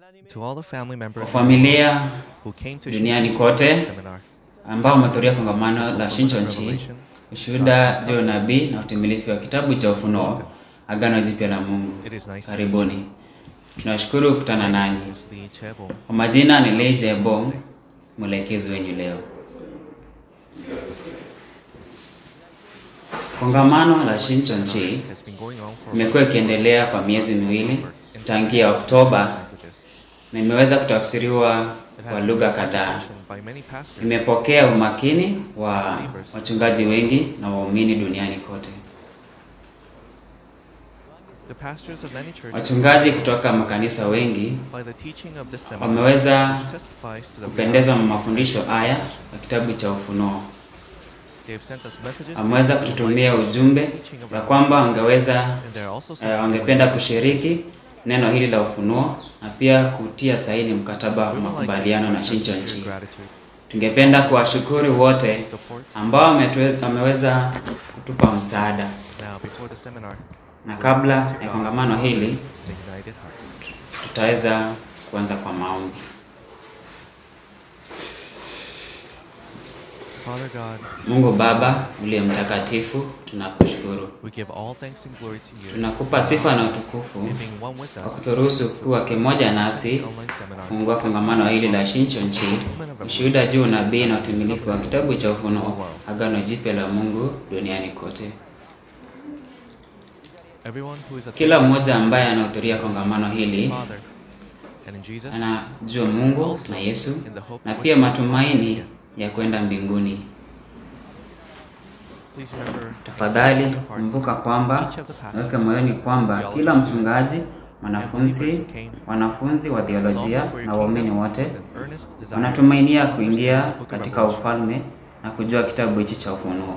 To all the family Kwa members familia who came to duniani Shincheonji kote seminar, ambao wamehudhuria kongamano la Shinchonchi, ushuhuda juu ya unabii na utimilifu wa kitabu cha Ufunuo, Agano Jipya la Mungu. it is nice Karibuni, tunashukuru kukutana nanyi. to Lee Chebo, Kwa majina ni Lee Jebong, mwelekezi wenyu leo. Kongamano la Shinchonchi has been going on for imekuwa ikiendelea kwa miezi miwili tangia Oktoba languages. na imeweza kutafsiriwa It kwa has lugha been kadhaa. attention by many pastors. Imepokea umakini wa wachungaji wengi na waumini duniani kote. The pastors of many churches, Wachungaji kutoka makanisa wengi by the teaching of this seminar, wameweza which testifies to the kupendezwa na reality of mafundisho haya salvation. ya kitabu cha Ufunuo. They have sent us messages Wameweza kututumia ujumbe ya kwamba wangeweza and they are also eh, sending wangependa kushiriki neno hili la ufunuo na pia kutia saini mkataba wa makubaliano na Shinchonchi. gratitude, Tungependa kuwashukuru wote support. ambao wametue- wameweza kutupa msaada, Now, before the seminar, na kabla ya kongamano hili the united heart. tutaweza kuanza kwa maombi. Father God, Mungu Baba uliye mtakatifu, tunakushukuru, we give all thanks and glory to you tunakupa sifa na utukufu in being one with kwa us. kuturuhusu kuwa kimoja nasi Online seminar. kufungua kongamano hili la Shinchonchi, ushuhuda juu unabii na utimilifu wa kitabu cha Ufunuo, agano jipya la Mungu duniani kote. Everyone who is Kila attending mmoja ambaye anahudhuria kongamano hili Father, and in Jesus, anajua Mungu na Yesu in the hope na of pia worship matumaini ya kwenda mbinguni. Please remember, Tafadhali in your heart, kumbuka kwamba each of the pastors, weke moyoni kwamba kila mchungaji, mwanafunzi, wanafunzi wa long theolojia before na your waumini kingdom, wote with an earnest desire wanatumainia to kuingia understand the book of katika Revelation. ufalme na kujua kitabu hichi cha Ufunuo.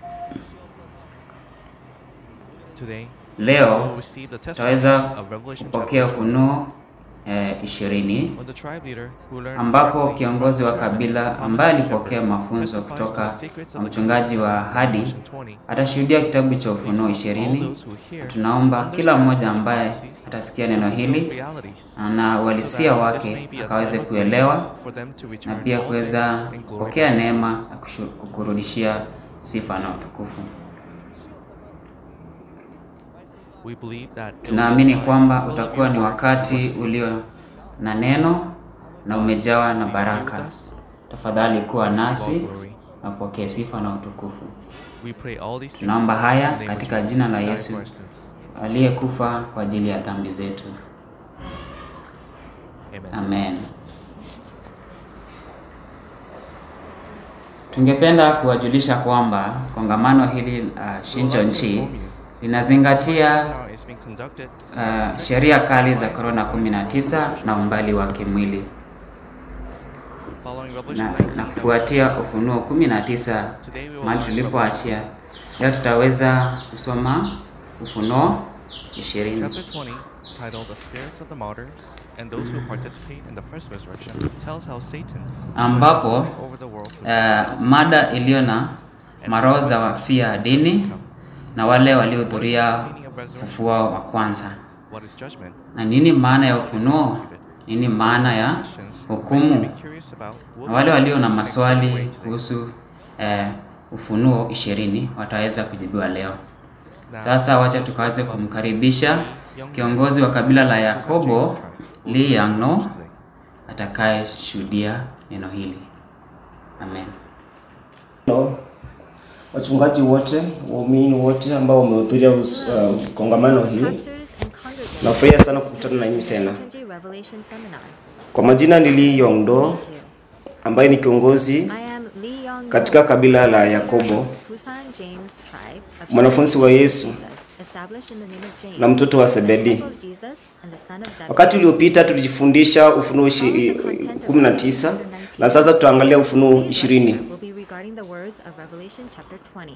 Today, we Leo will receive the testimony tutaweza of Revelation kupokea chapter Ufunuo eh, ishirini when the tribe leader who learned ambapo directly kiongozi wa from the kabila Promised ambaye Shepherd alipokea mafunzo testifies to kutoka the secrets kwa of the mchungaji kingdom wa of ahadi Revelation 20. atashuhudia kitabu cha Please Ufunuo help all ishirini. those who hear Tunaomba kila understand mmoja the ambaye prophecies atasikia neno those hili realities, na so uhalisia that this may wake be a akaweze time of kuelewa grace for them to na return pia all kuweza thanks and glory kupokea back to neema na kushu- kukurudishia sifa na utukufu. We believe that it will be Tunaamini a time kwamba full of utakuwa your ni word wakati worship. ulio na neno na umejawa na Please be baraka. with us. Tafadhali kuwa Receive all nasi glory. na upokee sifa na utukufu. We pray all these things Tunaomba haya in the name of katika Jesus, jina la who died Yesu for our sins. aliyekufa kwa ajili ya dhambi zetu. Amen. Amen. Tungependa kuwajulisha kwamba kongamano hili la We would like to Shinchonchi inform you linazingatia seminar is being conducted uh, sheria kali za korona 19 na umbali wa kimwili following Revelation na, 19 na kufuatia Ufunuo 19 Today we will mahali learn tulipoachia. Leo tutaweza kusoma Ufunuo 20 Chapter 20, titled The Spirits of the Martyrs and Those Who Participate in the First Resurrection, tells how Satan ambapo over the world with uh, mada iliyo na maroho za wafia dini na wale waliohudhuria ufufuo wa kwanza. what is judgment, Na nini maana ya ufunuo? Nini maana ya questions hukumu? be curious about will Na wale be walio na answered maswali today. kuhusu eh, Ufunuo ishirini wataweza kujibiwa leo. Now, Sasa wacha tukaweze kumkaribisha kiongozi wa kabila la Yakobo Lee Yangno atakayeshuhudia neno hili. Amen. No, wachungaji wote, waumini wote ambao wamehudhuria us- uh, kongamano hili, Pastors and congregants nafurahia sana kukutana na nyinyi tena. Shincheonji Revelation Seminar. Kwa majina ni Lee Yongdo Nice to meet you. ambaye ni kiongozi I am Lee Yong katika kabila la Yakobo, Busan James tribe of mwanafunzi wa Yesu Jesus, established in the name of James, na mtoto wa the Zebedi. disciple of Jesus and the son of Zebedee. Wakati uliopita tulijifundisha Ufunuo ishi- kumi na tisa na sasa tutaangalia Ufunuo Today's ishirini. lecture will be regarding the words of Revelation chapter 20.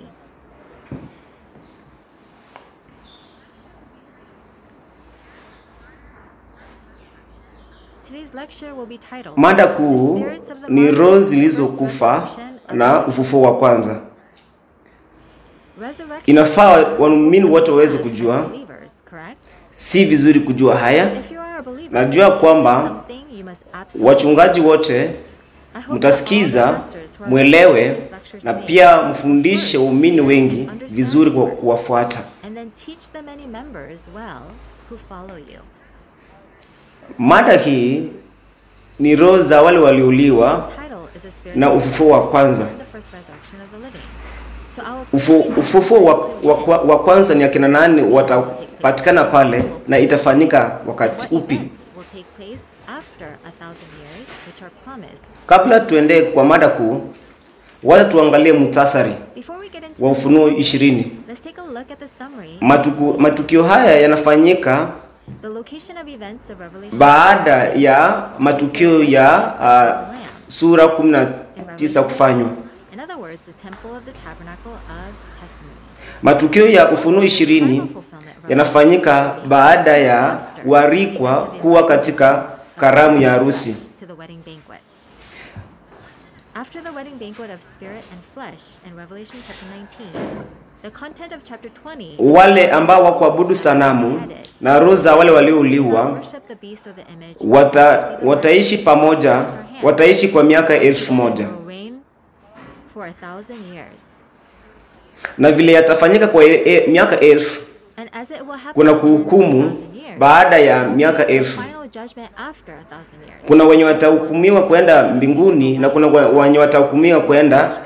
Today's lecture will be titled Mada The kuu Spirits of the ni Martyrs roho and the zilizokufa Resurrection of na the ufufuo wa kwanza. Resurrection Inafaa of the waumini wote waweze as kujua, believers, correct? si vizuri kujua haya, If you are are a believer, Najua kwamba something you must absolutely wachungaji wote I hope that all mtasikiza, the pastors who are mwelewe listening to these lectures na today pia mfundishe first waumini wengi understand vizuri His kwa word, kuwafuata. and then teach the many members well who follow you. Mada hii ni roho za wale waliuliwa Today's title is a spiritual na ufufuo wa kwanza. and the first resurrection of the living. So I will Ufu, quickly ufufuo wa, to wa, when wa, wa kwanza ni akina nani will take place. watapatikana pale na itafanyika wakati What upi? events will take place after a thousand years, which are promised. Kabla tuende kwa mada kuu, wacha tuangalie muhtasari Before we get into wa the Ufunuo ishirini. let's take a look at the summary. Matuku, matukio haya yanafanyika The location of events of Revelation baada ya matukio ya uh, sura 19 kufanywa. In other words, the temple of the tabernacle of testimony. Matukio ya Ufunuo ishirini Final fulfillment of yanafanyika Revelation baada ya after warikwa the event of kuwa events katika of karamu ya harusi. to the wedding banquet. After the wedding banquet of spirit and flesh in Revelation chapter 19, the content of chapter 20 Wale ambao wakuabudu sanamu na roho za wale waliouliwa worship the beast or the image, wata, wataishi pamoja, wataishi kwa miaka elfu moja will reign for a thousand years. na vile yatafanyika kwa e, e, miaka elfu And as it will happen kuna in a kuhukumu thousand years, baada ya there will be miaka a elfu. final judgment after a thousand years. Kuna wenye watahukumiwa kwenda mbinguni na kuna wa- wenye watahukumiwa kwenda Judgment.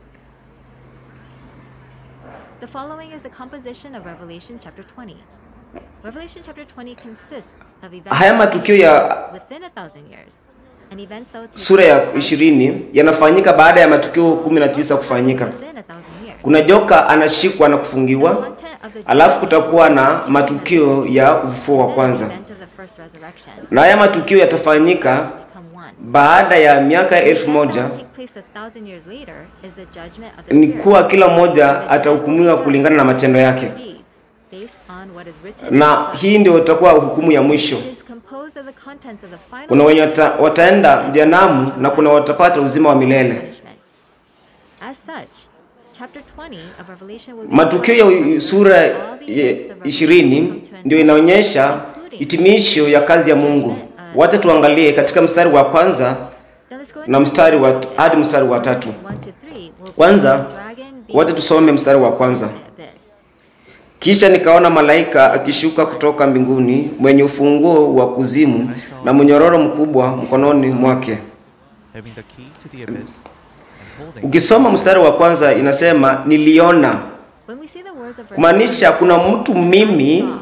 The following is the composition of Revelation chapter 20. Revelation chapter 20 consists of events Haya matukio ya within a thousand years and events that will take sura ya place ishirini yanafanyika baada ya matukio kumi na tisa kufanyika. within a thousand years. Kuna joka anashikwa na The kufungiwa, content of the alafu kutakuwa na matukio ya ufufuo wa then the kwanza, event of the first resurrection na haya matukio yatafanyika become one. baada ya miaka elfu The event that moja. will take place a thousand years later is the judgment of the Ni Spirit. kuwa kila The mmoja dead will be atahukumiwa judged kulingana na matendo for yake, their deeds based on what is written in na this hii ndio itakuwa hukumu ya mwisho. It is composed of the contents of the final Kuna wenye wata, wataenda jehanamu na kuna watapata uzima wa milele. punishment. As such, chapter 20 of Revelation will be Matukio ya sura ya ishirini ndio inaonyesha hitimisho ya kazi ya Mungu. Wacha tuangalie katika mstari wa kwanza Then let's go na into mstari wa hadi mstari wa tatu. verses 1 to 3 will be Kwanza, the dragon being Wacha tusome mstari wa kwanza. the abyss. Kisha nikaona malaika akishuka kutoka mbinguni mwenye ufunguo wa kuzimu na mnyororo mkubwa mkononi mwake. having the key to the abyss and holding Ukisoma mstari wa kwanza inasema niliona, When we see the words of verse kumaanisha one, kuna mtu mimi saw.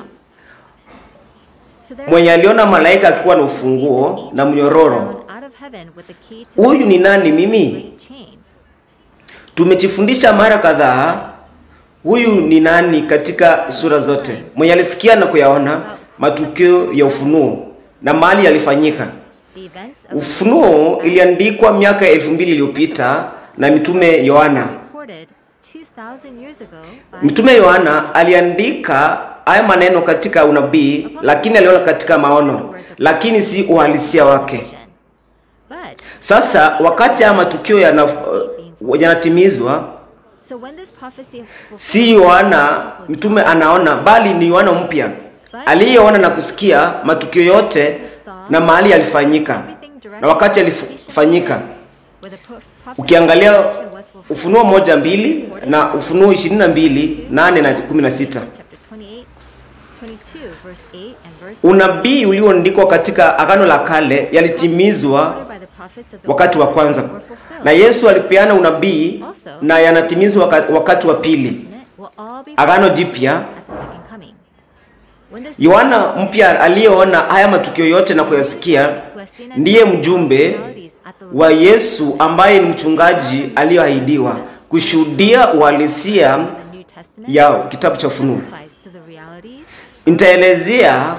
So there mwenye is aliona malaika someone akiwa na who sees an ufunguo angel na come mnyororo. down out of heaven with the key to Huyu the ni nani great mimi? chain. Tumejifundisha mara kadhaa huyu ni nani katika sura zote, mwenye alisikia na kuyaona matukio ya ufunuo na mahali yalifanyika. The events of Ufunuo iliandikwa miaka elfu mbili iliyopita na mitume Yohana. recorded 2000 years ago by Mtume Yohana aliandika haya maneno katika unabii, lakini aliona katika maono, lakini si uhalisia wake. vision. But Sasa wakati haya matukio yana- yanatimizwa, so when this prophecy is fulfilled, si Yohana mtume anaona, bali ni Yohana mpya aliyeona na kusikia matukio yote na mahali yalifanyika na wakati yalifanyika. where the pro- prophecy Ukiangalia was fulfilled. Ufunuo moja mbili na Ufunuo ishirini na mbili nane na kumi na sita Chapter 28, 22, verse 8 and verse unabii ulioandikwa katika Agano la Kale yalitimizwa quoted by the prophets of the wakati wa Old kwanza, Testament were fulfilled. na Yesu alipeana unabii na yanatimizwa waka- wakati wa pili, Testament will all be Agano fulfilled Jipya. at the second coming. When this Yohana prophecy mpya aliyeona haya matukio yote na kuyasikia who has seen and ndiye known the mjumbe realities at the wa Yesu ambaye ni mchungaji aliyoahidiwa kushuhudia uhalisia the New Testament ya kitabu cha Ufunuo. testifies to the realities Nitaelezea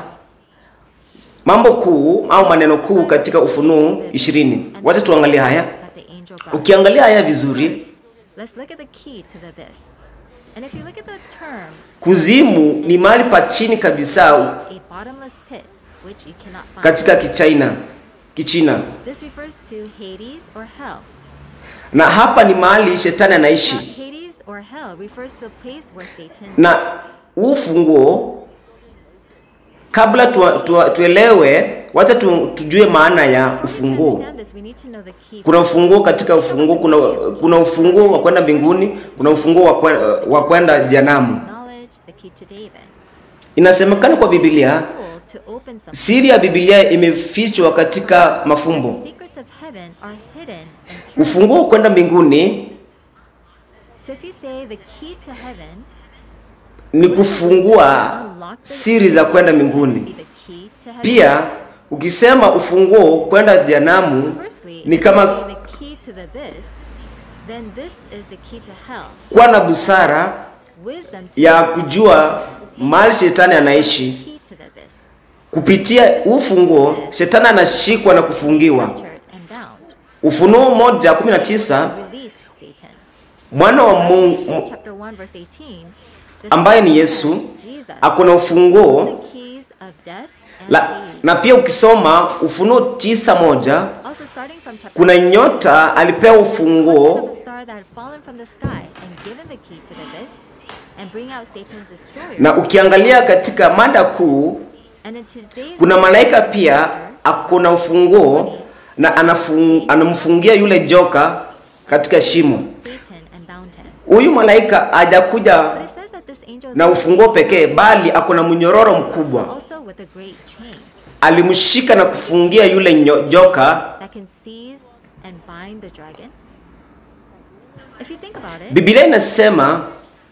mambo kuu au maneno kuu katika Ufunuo ishirini. Wacha tuangalie haya. that the angel brought. Ukiangalia haya vizuri, First, let's look at the key to the abyss. And if you look at the term, kuzimu ni mahali pa chini kabisa it's a bottomless pit which you cannot find. katika Kichina, Kichina, This refers to Hades or hell. na hapa ni mahali shetani Now, anaishi, Hades or hell refers to the place where Satan na huu funguo kabla tu, tu, tuelewe wacha tu, tujue maana ya So we can ufunguo understand this, we need to know the key. kuna ufunguo katika ufunguo kuna, kuna ufunguo wa kwenda mbinguni kuna ufunguo wa kwe- wa kwenda janamu knowledge, the key to David. inasemekana kwa biblia Tool to open something. siri ya biblia imefichwa katika mafumbo The secrets of heaven are hidden in parables. ufunguo wa kwenda mbinguni So if you say the key to heaven, ni kufungua siri za kwenda mbinguni be the key to heaven. pia ukisema ufunguo kwenda janamu Conversely, ni if you kama say the key to the abyss, then this is the key to hell. kuwa na busara Wisdom to ya the abyss. kujua mahali shetani anaishi Key to the abyss. kupitia ufunguo shetani anashikwa na kufungiwa Captured and bound. ufunuo moja kumi na tisa Release Satan. mwana wa Revelation mungu chapter 1 verse 18. the ambaye ni Son of yesu God, Jesus, ako na ufunguo the keys of death and la, Hades. na pia ukisoma ufunuo tisa moja Also starting from chapter kuna nyota alipewa content of ufunguo a star that had fallen from the sky and given the key to the abyss and bring out Satan's destroyer. na ukiangalia katika mada kuu and in today's kuna malaika chapter, pia ako na ufunguo na anafung, anamfungia yule joka katika shimo Satan and bound him. huyu malaika hajakuja But it says that this angel is na ufunguo pekee bali ako na mnyororo mkubwa also with a great chain alimshika na kufungia yule nyo- joka that can seize and bind the dragon. If you think about it, biblia inasema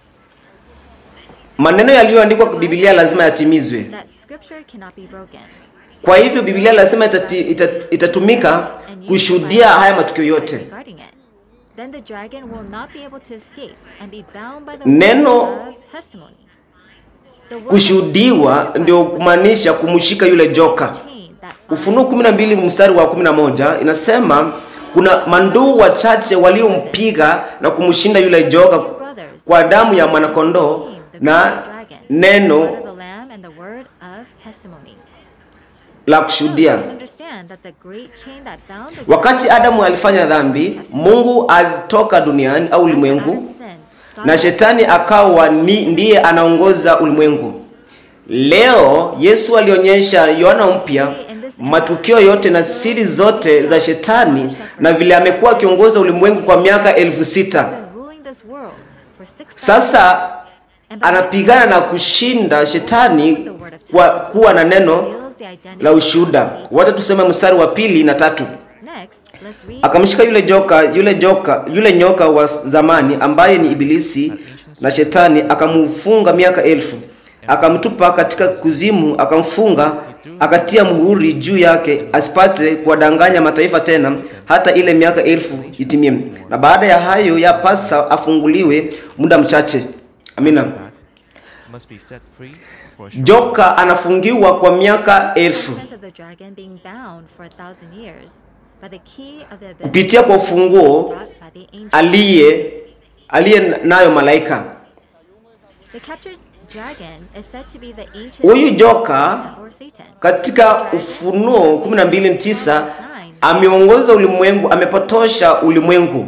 maneno yaliyoandikwa kwa biblia lazima yatimizwe that scripture cannot be broken. kwa hivyo biblia lazima itati, itat, itatumika And used kushuhudia by haya God matukio yote regarding it. Then the dragon will not be able to escape and be bound by the Neno word of testimony. The word kushuhudiwa testifies ndio kumaanisha kumshika yule joka the chain that binds ufunuo 12 mstari wa 11 inasema kuna manduu wachache waliompiga na kumshinda yule joka brothers kwa damu ya mwanakondoo became the na great dragon, the blood neno of the lamb and the word of testimony. la So you kushuhudia can understand that the great chain that bound the wakati adamu alifanya dhambi mungu alitoka duniani au ulimwengu na shetani akawa ni, ndiye anaongoza ulimwengu leo yesu alionyesha yohana mpya matukio yote na siri zote za shetani na vile amekuwa akiongoza ulimwengu kwa miaka elfu sita sasa anapigana na kushinda shetani kwa kuwa na neno la ushuhuda wacha tuseme mstari wa pili na tatu akamshika yule joka yule joka yule nyoka wa zamani ambaye ni ibilisi na shetani akamfunga miaka elfu akamtupa katika kuzimu akamfunga akatia muhuri juu yake asipate kuwadanganya mataifa tena hata ile miaka elfu itimie na baada ya hayo yapasa afunguliwe muda mchache amina That must be set free for a short joka anafungiwa kwa miaka elfu kupitia kwa ufunguo aliye aliye nayo malaika huyu joka katika ufunuo 12:9 ameongoza ulimwengu amepotosha ulimwengu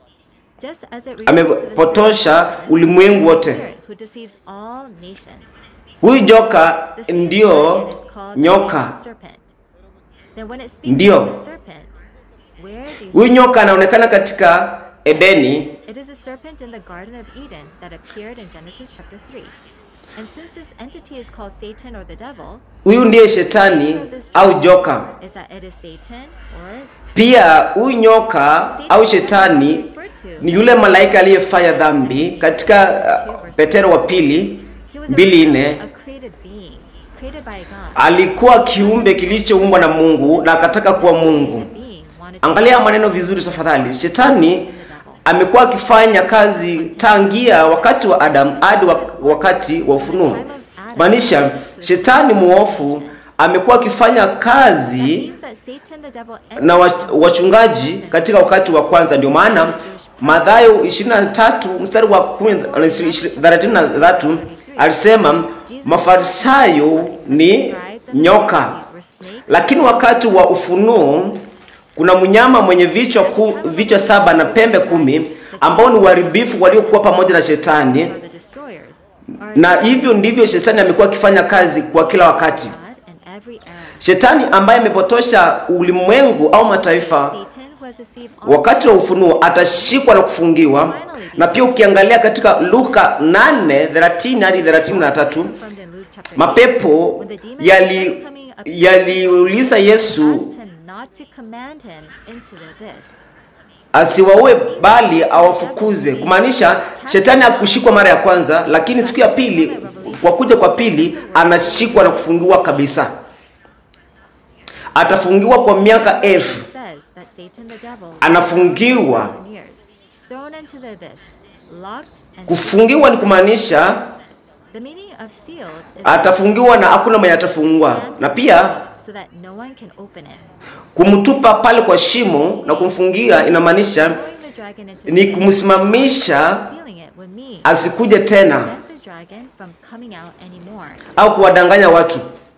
amepotosha ulimwengu wote huyu joka ndio nyoka Ndio. huyu nyoka anaonekana katika edeni It is a serpent in the Garden of Eden that appeared in Genesis chapter 3. And since this entity is called Satan or the devil, huyu ndiye shetani au joka is that it is Satan or pia huyu nyoka au shetani ni yule malaika aliyefanya dhambi katika uh, petero wa pili he was a, mbili nne a created being, created by God. alikuwa kiumbe kilichoumbwa na mungu na akataka kuwa mungu The being wanted to angalia maneno vizuri tafadhali shetani amekuwa akifanya kazi tangia wakati wa adamu hadi wa- wakati wa ufunuo maanisha shetani muofu amekuwa akifanya That kazi means that Satan the devil na wa- wachungaji katika wakati wa kwanza ndio maana madhayo 23 mstari wa 33 alisema mafarisayo ni nyoka lakini wakati wa ufunuo kuna mnyama mwenye vichwa ku, vichwa saba na pembe kumi ambao ni uharibifu waliokuwa pamoja na shetani are the destroyers. Are na hivyo ndivyo shetani amekuwa akifanya kazi kwa kila wakati God every era. Shetani ambaye amepotosha ulimwengu au mataifa Satan who has deceived all wakati wa ufunuo atashikwa na kufungiwa. Na pia ukiangalia katika Luka 8:30 hadi 33 confirmed in Luke chapter mapepo When the demon yali was coming up- yaliuliza Yesu asked him not to command him into the abyss. asiwaue bali awafukuze, kumaanisha shetani hakushikwa mara ya kwanza, lakini siku ya pili, kwa kuja kwa pili, anashikwa na kufungiwa kabisa. Atafungiwa kwa miaka elfu, It says that Satan the devil anafungiwa. thousand years, thrown into the abyss, locked and Kufungiwa ni kumaanisha The meaning of sealed is atafungiwa na hakuna mwenye atafungua, na pia so that no one can open it. kumtupa pale kwa shimo na kumfungia inamaanisha Throwing the dragon into ni the abyss, kumsimamisha sealing it with me. asikuje tena Prevent the dragon from coming out anymore. au kuwadanganya watu.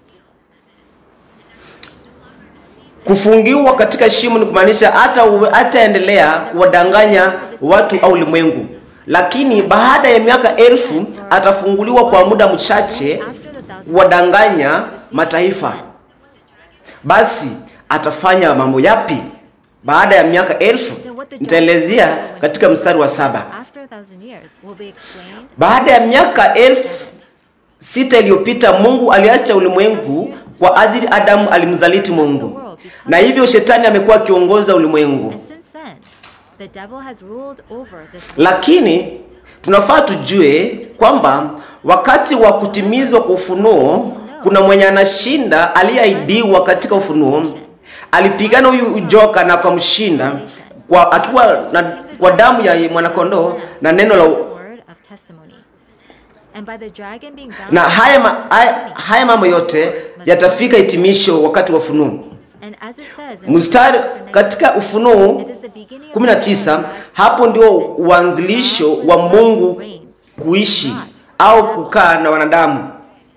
Kufungiwa katika shimo ni kumaanisha hata hataendelea kuwadanganya watu au ulimwengu, lakini baada ya miaka elfu atafunguliwa kwa muda mchache After the thousand kuwadanganya years, to deceive mataifa. men. Basi atafanya mambo yapi baada ya miaka elfu? Nitaelezea katika mstari wa saba. After a thousand years will be explained Baada ya miaka elfu sita iliyopita Mungu aliacha ulimwengu kwa ajili Adamu alimzaliti Mungu, na hivyo shetani amekuwa akiongoza ulimwengu. and since then the devil has ruled over this Lakini tunafaa tujue kwamba wakati wa kutimizwa kwa ufunuo kuna mwenye anashinda aliyeahidiwa katika ufunuo. Alipigana huyu joka na akamshinda kwa akiwa na, kwa damu ya mwanakondoo na neno la word of testimony. And by the dragon being bound na haya, ma, to haya, testimony, haya mambo yote must yatafika hitimisho wakati wa ufunuo. And as it says in Mstari chapter katika 19, Ufunuo it is the beginning of 19, God's hapo ndio uanzilisho wa Mungu kuishi au kukaa na wanadamu.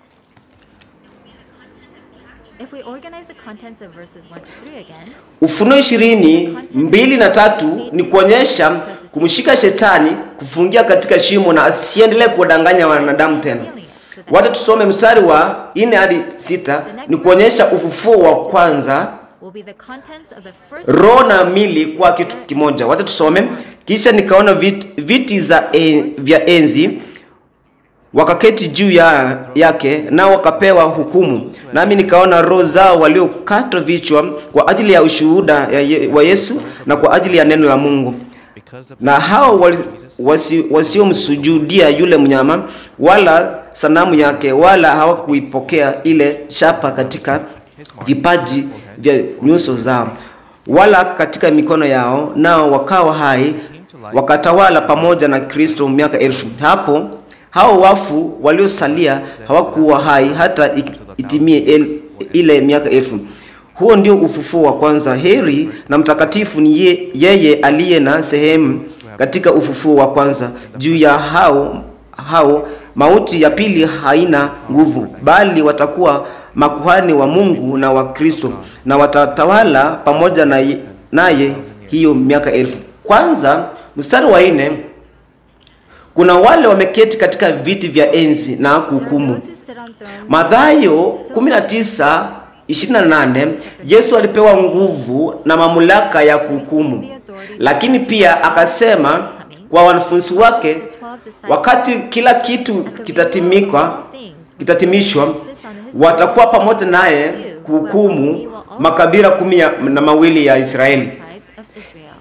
If we organize the contents of verses 1 to 3 again, Ufunuo ishirini mbili na tatu ni kuonyesha kumshika shetani, kufungia katika shimo na asiendelee kuwadanganya wanadamu tena. Wacha tusome mstari wa nne hadi sita ni kuonyesha ufufuo wa kwanza, will be the contents of the first roho na mili kwa kitu kimoja. Wacha tusome. Kisha nikaona viti, viti za e, vya enzi wakaketi juu ya, yake nao wakapewa hukumu. Nami nikaona roho zao waliokatwa vichwa kwa ajili ya ushuhuda ya ye, wa Yesu na kwa ajili ya neno la Mungu Because of na hao wali- wasi- wasiomsujudia yule mnyama wala sanamu yake wala hawakuipokea ile shapa katika vipaji vya nyuso zao wala katika mikono yao, nao wakawa hai wakatawala pamoja na Kristo miaka elfu. Hapo hao wafu waliosalia hawakuwa hai hata ik- itimie el, ile miaka elfu. Huo ndio ufufuo wa kwanza. Heri na mtakatifu ni ye, yeye aliye na sehemu katika ufufuo wa kwanza. Juu ya hao hao mauti ya pili haina nguvu, bali watakuwa makuhani wa Mungu na wa Kristo, na watatawala pamoja na ye- naye hiyo miaka elfu. Kwanza mstari wa nne, kuna wale wameketi katika viti vya enzi na There are kuhukumu. those who sit on thrones Mathayo 19 28 Yesu alipewa nguvu na mamlaka ya kuhukumu, lakini pia akasema kwa wanafunzi wake, wakati kila kitu kitatimika kitatimishwa, watakuwa pamoja naye kuhukumu makabila kumi ya- na mawili ya Israeli. tribes of Israel.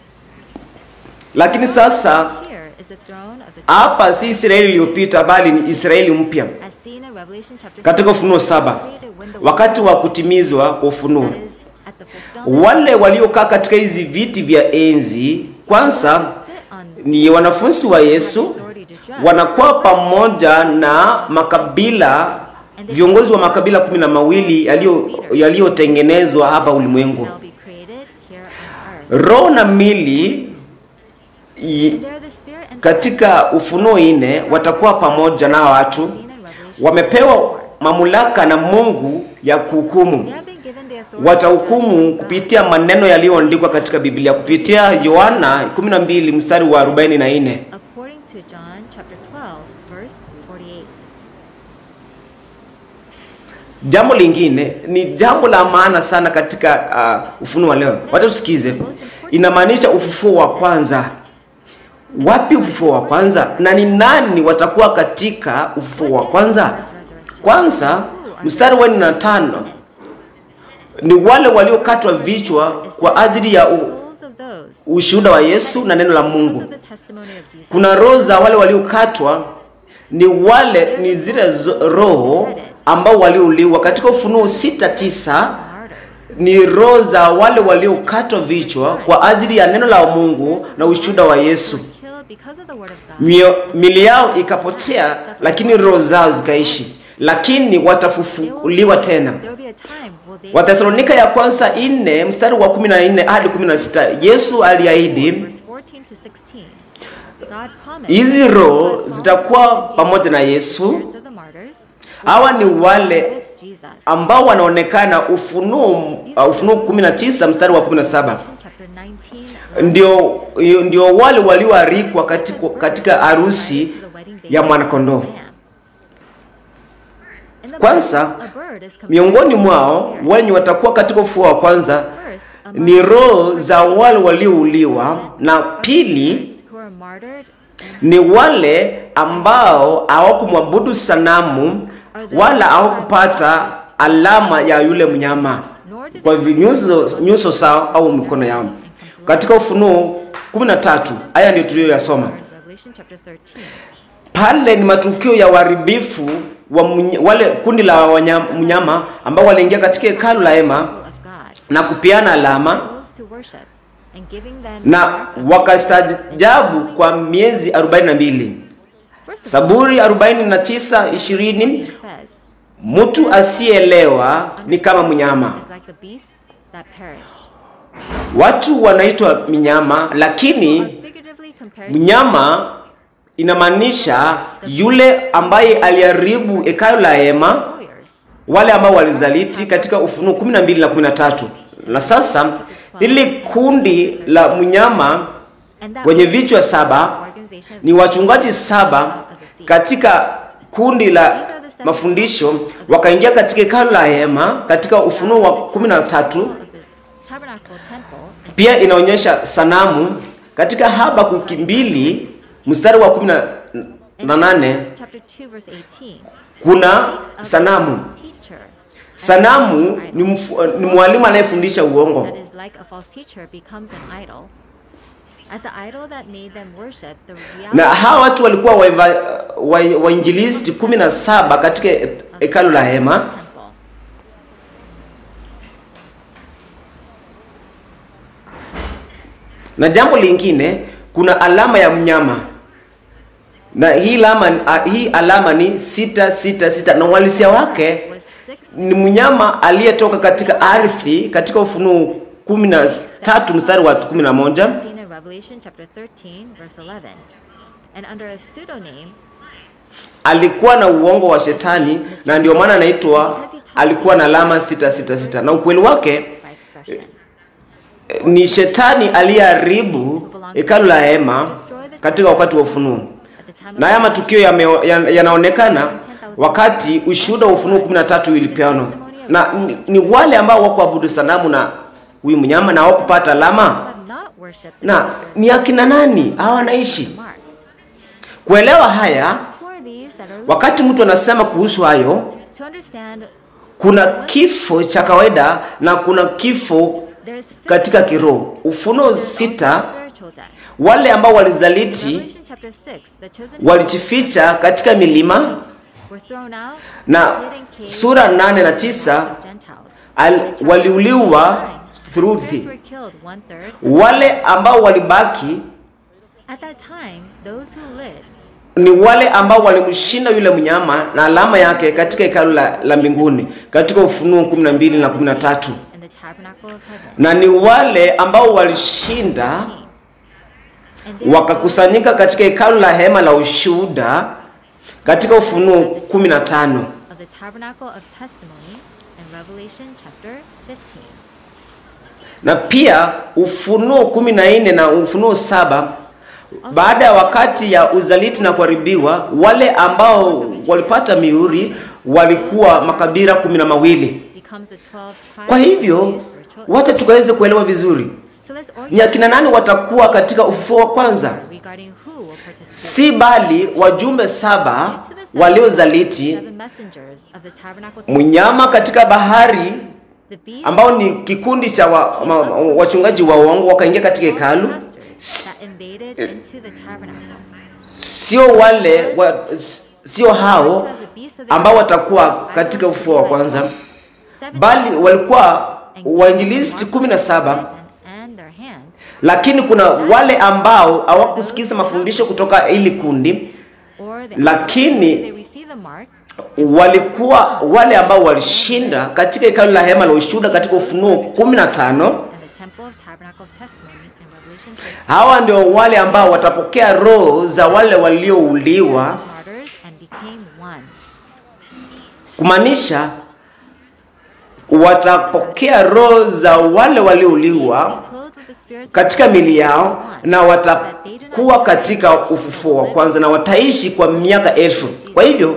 Lakini sasa Here is the throne of the hapa si Israeli iliyopita, bali ni Israeli mpya as seen in Revelation chapter katika 7, Ufunuo saba, created when the wakati wa kutimizwa kwa ufunuo. that is at the fulfillment wale waliokaa katika hizi viti vya enzi kwanza sit on ni wanafunzi wa Yesu, wanakuwa pamoja na makabila, viongozi wa makabila kumi na mawili yaliyo- yaliyotengenezwa hapa ulimwengu. shall be created here on earth. Roho na mili i- And there the spirit and katika Ufunuo nne watakuwa pamoja na watu, seen in Revelation wamepewa mamlaka na Mungu ya kuhukumu. They have been given the authority watahukumu kupitia maneno yaliyoandikwa katika Biblia kupitia Yohana 12 mstari wa 44. according to John chapter 12 verse 48. Jambo lingine ni jambo la maana sana katika uh, ufunuo wa leo. Wacha tusikize. Inamaanisha ufufuo wa kwanza. Wapi ufufuo wa kwanza na ni nani watakuwa katika ufufuo wa kwanza? Kwanza mstari wa nne na tano ni wale waliokatwa vichwa kwa ajili ya u, ushuhuda wa Yesu na neno la Mungu. Kuna roho za wale waliokatwa, ni wale ni zile zo- roho ambao waliuliwa. Katika Ufunuo sita tisa ni roho za wale waliokatwa vichwa kwa ajili ya neno la Mungu na ushuhuda wa Yesu. Mio, mili yao ikapotea, lakini roho zao zikaishi, lakini watafufuliwa tena. Wathesalonika ya kwanza nne mstari wa kumi na nne hadi kumi na sita Yesu aliahidi hizi roho zitakuwa pamoja na Yesu. Hawa ni wale ambao wanaonekana Ufunuo uh, Ufunuo 19 mstari wa 17 ndio ndio wale walioalikwa katika, katika harusi ya mwanakondoo. Kwanza miongoni mwao wenye watakuwa katika ufufuo wa kwanza ni roho za wale waliouliwa, na pili ni wale ambao hawakumwabudu sanamu wala hawakupata alama ya yule mnyama kwa vinyuso nyuso zao au mikono yao. Katika Ufunuo 13 haya ndio tuliyoyasoma pale. Ni matukio ya uharibifu wa mny- wale kundi la wanyama, mnyama ambao waliingia katika hekalu la hema na kupeana alama na wakastajabu kwa miezi 42. Zaburi 49 20 mtu asiyeelewa ni kama mnyama. Watu wanaitwa minyama, lakini mnyama inamaanisha yule ambaye aliharibu hekalu la hema, wale ambao walizaliti katika Ufunuo 12 na 13. Na sasa hili kundi la mnyama wenye vichwa saba ni wachungaji saba katika kundi la mafundisho wakaingia katika hekalu la hema katika Ufunuo wa 13. Pia inaonyesha sanamu katika Habakuki mbili mstari wa 18 kuna sanamu. Sanamu ni, mfu, ni mwalimu anayefundisha uongo. Na hawa watu walikuwa wainjilisti wa, wa kumi na saba katika hekalu la hema na jambo lingine, kuna alama ya mnyama na hii alama, hii alama ni sita sita sita na uhalisia wake ni mnyama aliyetoka katika ardhi katika Ufunuo kumi na tatu mstari wa kumi na moja alikuwa na uongo wa shetani na ndio maana anaitwa alikuwa na alama sita sita sita na ukweli wake ni shetani aliyeharibu hekalu la hema katika wakati wa ufunuo na haya matukio yanaonekana ya wakati ushuhuda wa Ufunuo 13 ilipeanwa, na ni, ni wale ambao wakuabudu sanamu na huyu mnyama na hawakupata alama. Na ni akina nani hawa wanaishi? Kuelewa haya, wakati mtu anasema kuhusu hayo, kuna kifo cha kawaida na kuna kifo katika kiroho. Ufunuo sita wale ambao walizaliti walijificha katika milima na sura nane na tisa al, waliuliwa thuruthi. Wale ambao walibaki ni wale ambao walimshinda yule mnyama na alama yake katika hekalu la, la mbinguni katika Ufunuo 12 na 13, na ni wale ambao walishinda wakakusanyika katika hekalu la hema la ushuhuda katika Ufunuo 15 na pia Ufunuo 14 na Ufunuo saba baada ya wakati ya uzaliti na kuharibiwa, wale ambao walipata mihuri walikuwa makabila kumi na mawili. becomes the 12 tribes Kwa hivyo of spiritual wacha tukaweze kuelewa vizuri So let's ni akina nani watakuwa katika ufufuo wa kwanza, regarding who will participate. si bali wajumbe saba Due to the seven- waliozaliti seven messengers of the tabernacle temple, mnyama katika bahari the beast ambao ni kikundi cha wa, ma, wachungaji wa uongo wakaingia katika hekalu, pastors that invaded into the tabernacle. sio wale wa, sio hao ambao watakuwa katika ufufuo wa kwanza, bali walikuwa wainjilisti kumi na saba lakini kuna wale ambao hawakusikiza mafundisho kutoka hili kundi, lakini walikuwa wale ambao walishinda katika hekalu la hema la ushuhuda katika Ufunuo 15. Hawa ndio wale ambao watapokea roho za wale waliouliwa, kumaanisha watapokea roho za wale waliouliwa katika mili yao na watakuwa katika ufufuo wa kwanza na wataishi kwa miaka elfu. Kwa hivyo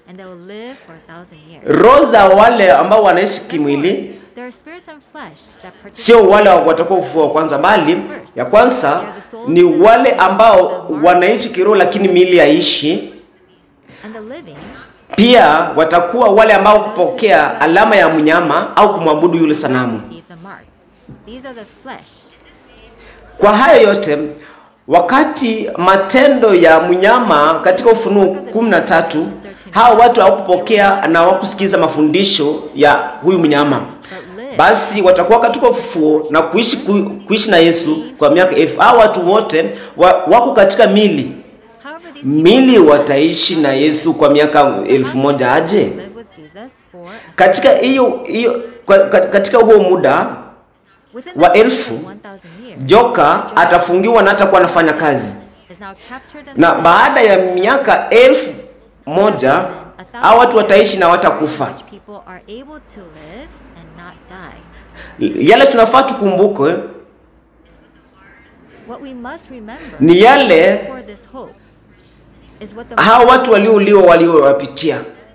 roho za wale ambao wanaishi kimwili sio wale watakuwa ufufuo wa kwanza, bali ya kwanza ni wale ambao wanaishi kiroho, lakini miili haishi. Pia watakuwa wale ambao kupokea alama ya mnyama au kumwabudu yule sanamu. Kwa hayo yote, wakati matendo ya mnyama katika Ufunuo kumi na tatu, hao watu hawakupokea na hawakusikiza mafundisho ya huyu mnyama, basi watakuwa katika ufufuo na kuishi ku, kuishi na Yesu kwa miaka elfu. Hao watu wote wa, wako katika mili mili wataishi na Yesu kwa miaka elfu moja aje? Katika hiyo hiyo katika huo muda wa elfu joka atafungiwa na hatakuwa anafanya kazi, na baada ya miaka elfu moja hao watu wataishi na watakufa. Yale tunafaa tukumbuke ni yale hao watu waliouliwa waliowapitia.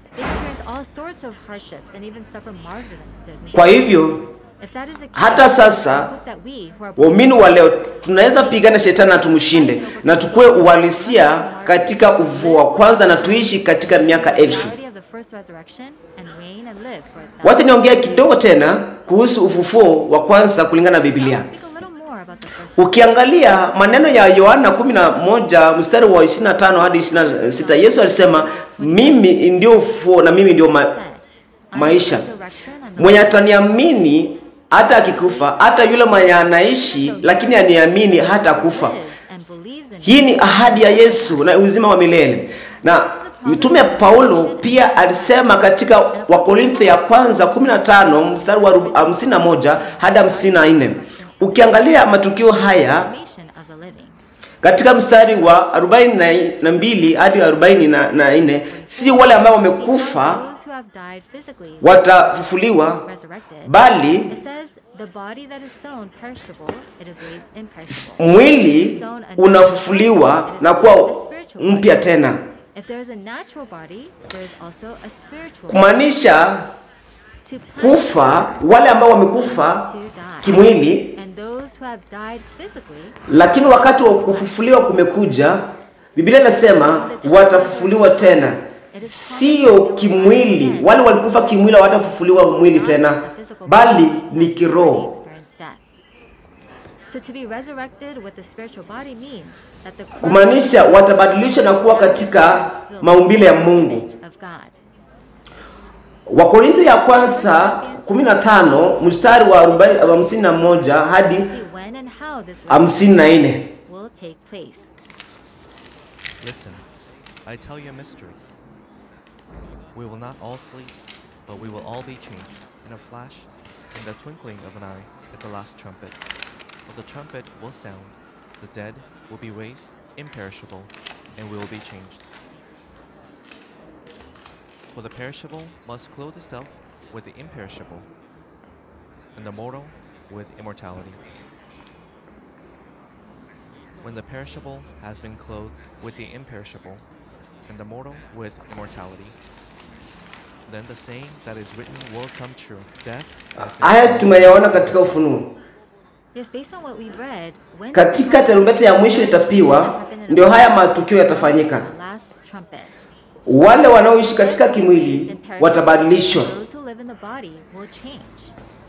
Kwa hivyo hata sasa waumini wa leo tunaweza pigana shetani na tumshinde na tukue uhalisia katika ufufuo wa kwanza na tuishi katika miaka elfu. Wacha niongea kidogo tena kuhusu ufufuo wa kwanza kulingana na Biblia. Ukiangalia maneno ya Yohana 11 mstari wa 25 hadi 26, Yesu alisema mimi ndio ufufuo na mimi ndio ma maisha. Mwenye ataniamini hata akikufa, hata yule mwenye anaishi lakini aniamini hata kufa. Hii ni ahadi ya Yesu na uzima wa milele. Na Mtume Paulo pia alisema katika Wakorintho ya kwanza 15 mstari wa 51 hadi 54. Ukiangalia matukio haya katika mstari wa 42 hadi 44, si wale ambao wamekufa watafufuliwa, bali mwili unafufuliwa na kuwa mpya tena, kumaanisha kufa, wale ambao wamekufa kimwili, lakini wakati wa kufufuliwa kumekuja. Biblia inasema watafufuliwa tena, sio kimwili. Wale walikufa kimwili hawatafufuliwa mwili tena, bali ni kiroho. Kumaanisha watabadilishwa na kuwa katika maumbile ya Mungu. Wakorintho ya kwanza 15 mstari wa 51 hadi 54. Listen, I tell you a mystery. We will not all sleep, but we will all be changed in a flash, in the twinkling of an eye, at the last trumpet. For the trumpet will sound, the dead will be raised imperishable, and we will be changed. For the perishable must clothe itself with the imperishable, and the mortal with immortality. When the perishable has been clothed with the imperishable, and the mortal with immortality, Then the saying that is written will come true. Death has been Haya destroyed. tumeyaona katika Ufunuo. Yes, based on what we've read, when Katika tarumbeta ya mwisho itapiwa, ndio haya matukio yatafanyika. the last trumpet. Wale wanaoishi katika Death, disease, kimwili and perishable, watabadilishwa. Those who live in the body will change.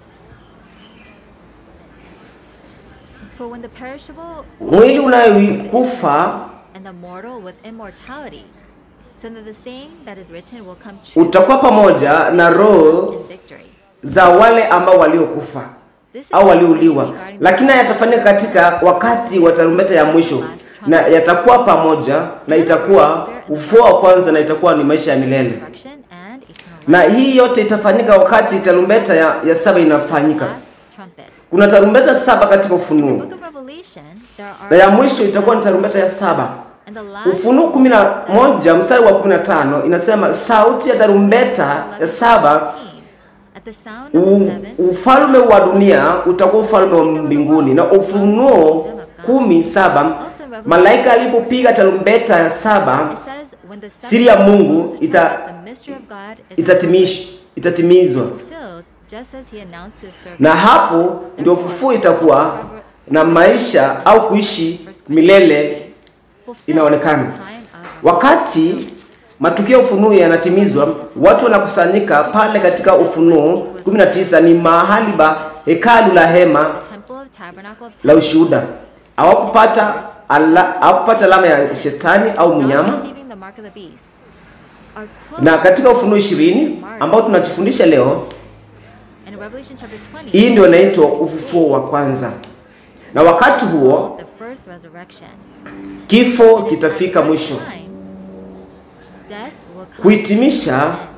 For when the perishable Mwili unayokufa and the mortal with immortality, so that the saying that is written will come true utakuwa pamoja na roho in victory. za wale ambao waliokufa This is au waliuliwa, regarding lakini haya yatafanyika katika wakati wa tarumbeta ya mwisho, na yatakuwa pamoja na itakuwa ufufuo wa kwanza, na itakuwa ni maisha ya milele. resurrection and eternal Na life. hii yote itafanyika wakati tarumbeta ya, ya saba inafanyika. Last trumpet. Kuna tarumbeta saba katika Ufunuo, Book of Revelation, there na are ya mwisho itakuwa ni tarumbeta ya saba. and the last Ufunuo kumi na moja mstari wa kumi na tano inasema sauti ya tarumbeta ya saba At the sound of U, the seventh, ufalme wa dunia utakuwa ufalme wa mbinguni. Na Ufunuo kumi saba malaika alipopiga tarumbeta ya saba it says, when the siri ya seventh Mungu blows the ita- trumpet, the mystery of God is itatimish, itatimizwa, fulfilled, just as he announced to his servant. na hapo ndio ufufuo itakuwa na maisha au kuishi milele Fulfilled inaonekana. the time of Wakati matukio ya ufunuo yanatimizwa, watu wanakusanyika pale katika Ufunuo 19 ni mahali pa hekalu la hema the temple of tabernacle of la ushuhuda. Hawakupata ala, hawakupata alama ya shetani au not mnyama. receiving the mark of the beast. Are clothed Na katika Ufunuo 20 ambao tunajifundisha leo, in Revelation chapter 20. hii ndio inaitwa ufufuo wa kwanza, na wakati huo the first resurrection. kifo kitafika mwisho. Time, death will come Kuhitimisha to an end.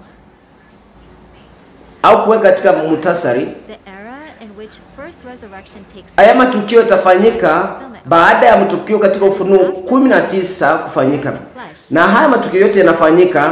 au kuweka katika muhtasari, The era in which first resurrection takes haya place matukio yatafanyika baada ya matukio katika Ufunuo 19 kufanyika, na haya matukio yote yanafanyika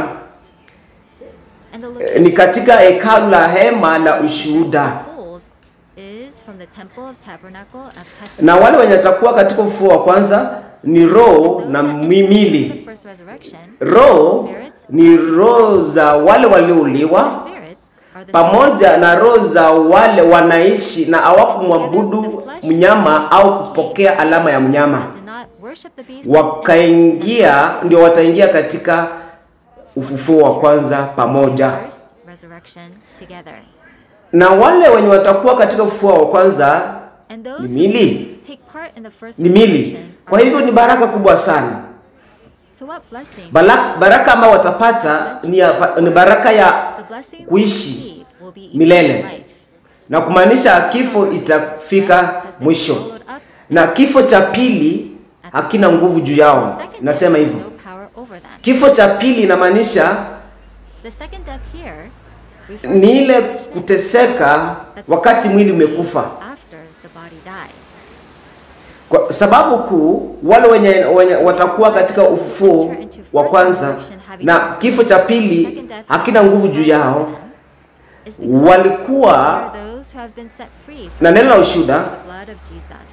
and the eh, location ni katika hekalu la hema la ushuhuda. fold is from the temple of tabernacle of testimony. na wale wenye watakuwa katika ufufuo wa kwanza ni roho na Those that enter mimili. the first resurrection, Roho spirits, ni roho za wale waliouliwa the spirits are the pamoja na roho za wale wanaishi na hawakumwabudu mnyama au kupokea alama ya mnyama, that did not worship the beast wakaingia, ndio wataingia katika ufufuo wa kwanza pamoja. first resurrection together. Na wale wenye watakuwa katika ufufuo wa kwanza And ni those mili, who take part in the first ni mili. resurrection Kwa are hivyo ni baraka kubwa sana. So what blessing? Baraka, baraka ambayo watapata ni, ya, ni baraka ya the blessing we kuishi receive will be eternal milele. life. na kumaanisha kifo itafika Has been mwisho, swallowed up. na kifo cha pili hakina nguvu juu The yao. second Nasema death has hivyo, no power over them. kifo cha pili inamaanisha The second death here refers ni to ile punishment kuteseka that the wakati soul mwili receives umekufa, After the body dies. kwa sababu kuu wale wenye, wenye watakuwa katika ufufuo wa kwanza na kifo cha pili hakina nguvu juu yao, Is because they walikuwa are those who have been set free from na neno la ushuhuda the blood of Jesus.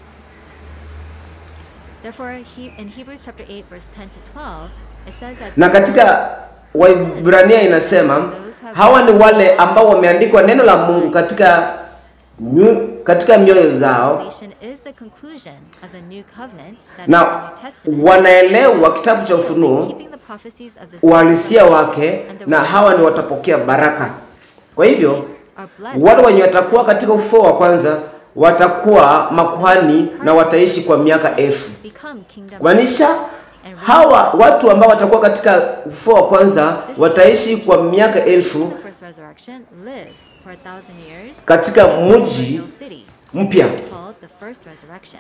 Therefore, he, in Hebrews chapter 8, verse 10 to 12, it says that na katika Waibrania inasema hawa ni wale ambao wameandikwa neno la Mungu katika nyu, katika mioyo zao salvation is the conclusion of the new covenant that is na the New Testament. wanaelewa kitabu cha Ufunuo Keeping the prophecies of the uhalisia wake, na hawa ni watapokea baraka. Kwa hivyo are blessed wale wenye watakuwa katika ufufuo wa kwanza watakuwa makuhani na wataishi kwa miaka elfu. become kingdom Kumaanisha hawa watu ambao watakuwa katika ufufuo wa kwanza wataishi kwa miaka elfu the first resurrection live for a thousand years katika in mji no city mpya. called the first resurrection.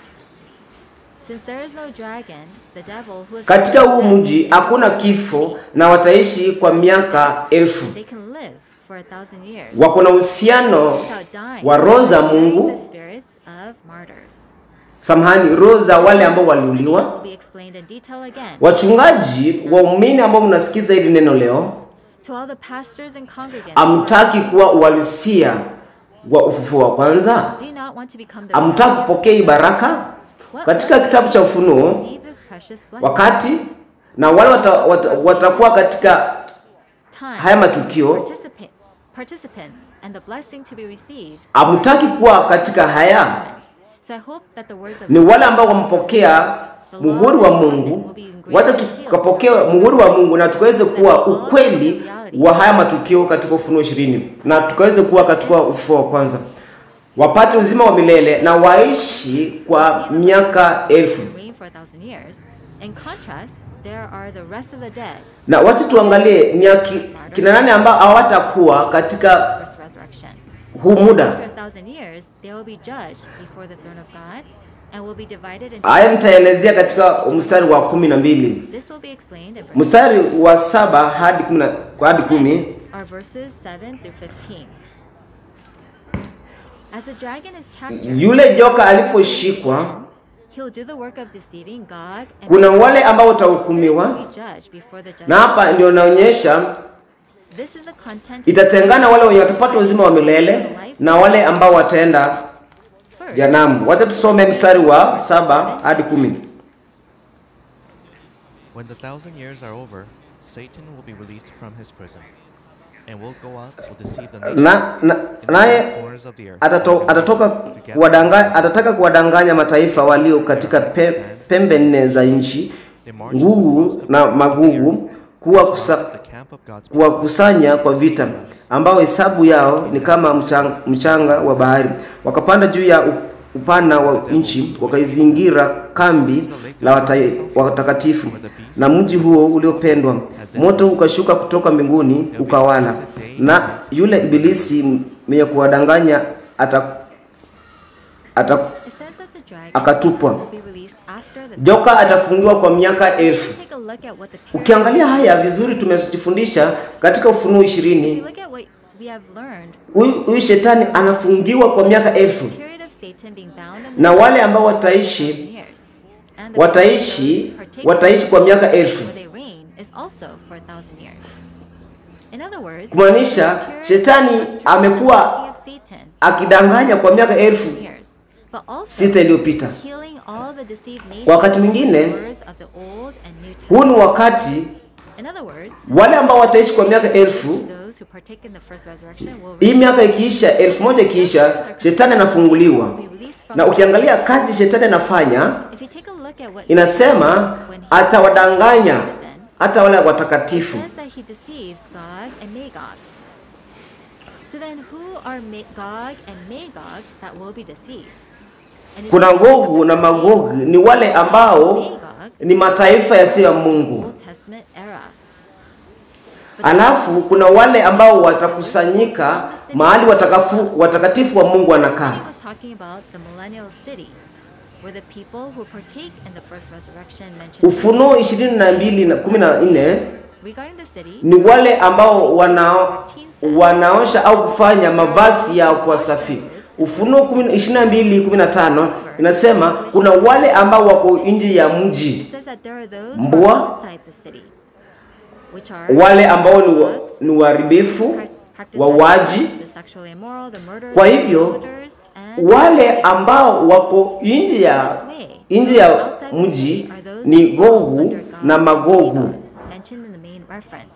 Since there is no dragon, the devil who is Katika huu mji hakuna kifo na wataishi kwa miaka elfu. they can live for a thousand years Wako na uhusiano without dying. wa roho za carrying Mungu, the spirits of martyrs. samahani, roho za wale ambao waliuliwa. Will be explained in detail again. Wachungaji, waumini ambao mnasikiza hili neno leo, To all the pastors and congregants, amtaki kuwa uhalisia wa ufufuo wa kwanza, do you not want to become the amtaki kupokea hii baraka katika kitabu cha Ufunuo receive this precious blessing? wakati na wale wata, wata, watakuwa katika time, haya matukio participa- participants and the blessing to be received hamtaki kuwa katika haya So I hope that the words of ni wale ambao wampokea muhuri wa Mungu, wacha tukapokea muhuri wa Mungu na tukaweze kuwa ukweli wa haya matukio katika Ufunuo ishirini na tukaweze kuwa katika ufufuo wa kwanza, wapate uzima wa milele na waishi kwa miaka elfu. reign for a thousand years. In contrast, there are the rest of the dead, Na wacha tuangalie ni aki- kina nani ambao hawatakuwa katika first resurrection. huu muda. After a thousand years, they will be judged before the throne of God and will be divided into. Haya nitaelezea katika mstari wa kumi na mbili This will be explained in verse mstari wa saba hadi kumi na- hadi kumi. are verses 7 through 15. As the dragon is captured, Yule joka aliposhikwa he'll do the work of deceiving God and kuna wale ambao spirits will watahukumiwa, be judged before the na judge. hapa ndio naonyesha This is the content itatengana wale wenye watapata uzima wa milele na wale ambao wataenda first. janamu. Wacha tusome mstari wa saba hadi kumi. When the thousand years are over, Satan will be released from his prison, and will go out to deceive the nations Na, na, in the naye four corners of the earth. atato, atatoka kuwadanga, atataka kuwadanganya mataifa walio katika pe, pembe nne za nchi, ngugu na magugu, kuwa kusa, The camp of God's kuwakusanya kwa vita, ambao hesabu yao ni kama mchanga, mchanga wa bahari. Wakapanda juu ya u- upana wa nchi, wakaizingira kambi la watai- watakatifu na mji huo uliopendwa. Moto ukashuka kutoka mbinguni ukawala, na yule ibilisi mwenye kuwadanganya ata, ata, It says that the dragon akatupwa. will be released after the joka atafungiwa kwa miaka elfu. Take a look at what the period Ukiangalia haya vizuri, tumejifundisha katika Ufunuo If you ishirini look at what we have learned, huyu huyu shetani anafungiwa kwa miaka elfu, the period of Satan being bound in the na wale ambao wataishi years, and the wataishi period of those who wataishi kwa miaka partake elfu, where they reign is also for a thousand years. In other words, kumaanisha the period shetani of amekuwa of Satan akidanganya kwa miaka elfu years, but also sita iliyopita. healing all the deceived nations Wakati mwingine, with the words of the Old and New Huu ni Testament. wakati In other words, wale ambao wataishi kwa miaka elfu, those who partake in the first resurrection will hii miaka ikiisha, elfu moja ikiisha, shetani anafunguliwa. be released from Na ukiangalia kazi shetani anafanya, If you take a look at what inasema Satan does when he atawadanganya is in prison, hata wale watakatifu. It says that he deceives Gog and Magog. So then, who are Ma- Gog and Magog that will be deceived? And if Kuna you look Gogu at na the Magogi ni wale ambao Magog, ni mataifa yasiyo ya Mungu. Old Testament era. But the Alafu kuna wale ambao watakusanyika mahali watakafu, watakatifu wa Mungu wanakaa. He was talking about the millennial city, where the people who partake in the first resurrection mentioned Ufunuo ishirini na mbili na kumi na nne regarding the city. ni wale ambao wana, wanaosha au kufanya mavazi yao kwa safi. Ufunuo kumi- ishirini na mbili kumi na tano inasema kuna wale ambao wako nje ya mji, It says that there are those who Mbwa. are outside the city, which are wale ambao ni, wa, ni waharibifu, prac- practice wauaji. the sexually immoral, the murderers, Kwa the hivyo idolaters, and wale ambao wako nje ya nje ya outside the mji city are those ni who fall Gogu under God na and Magogu. Magog, mentioned in the main reference.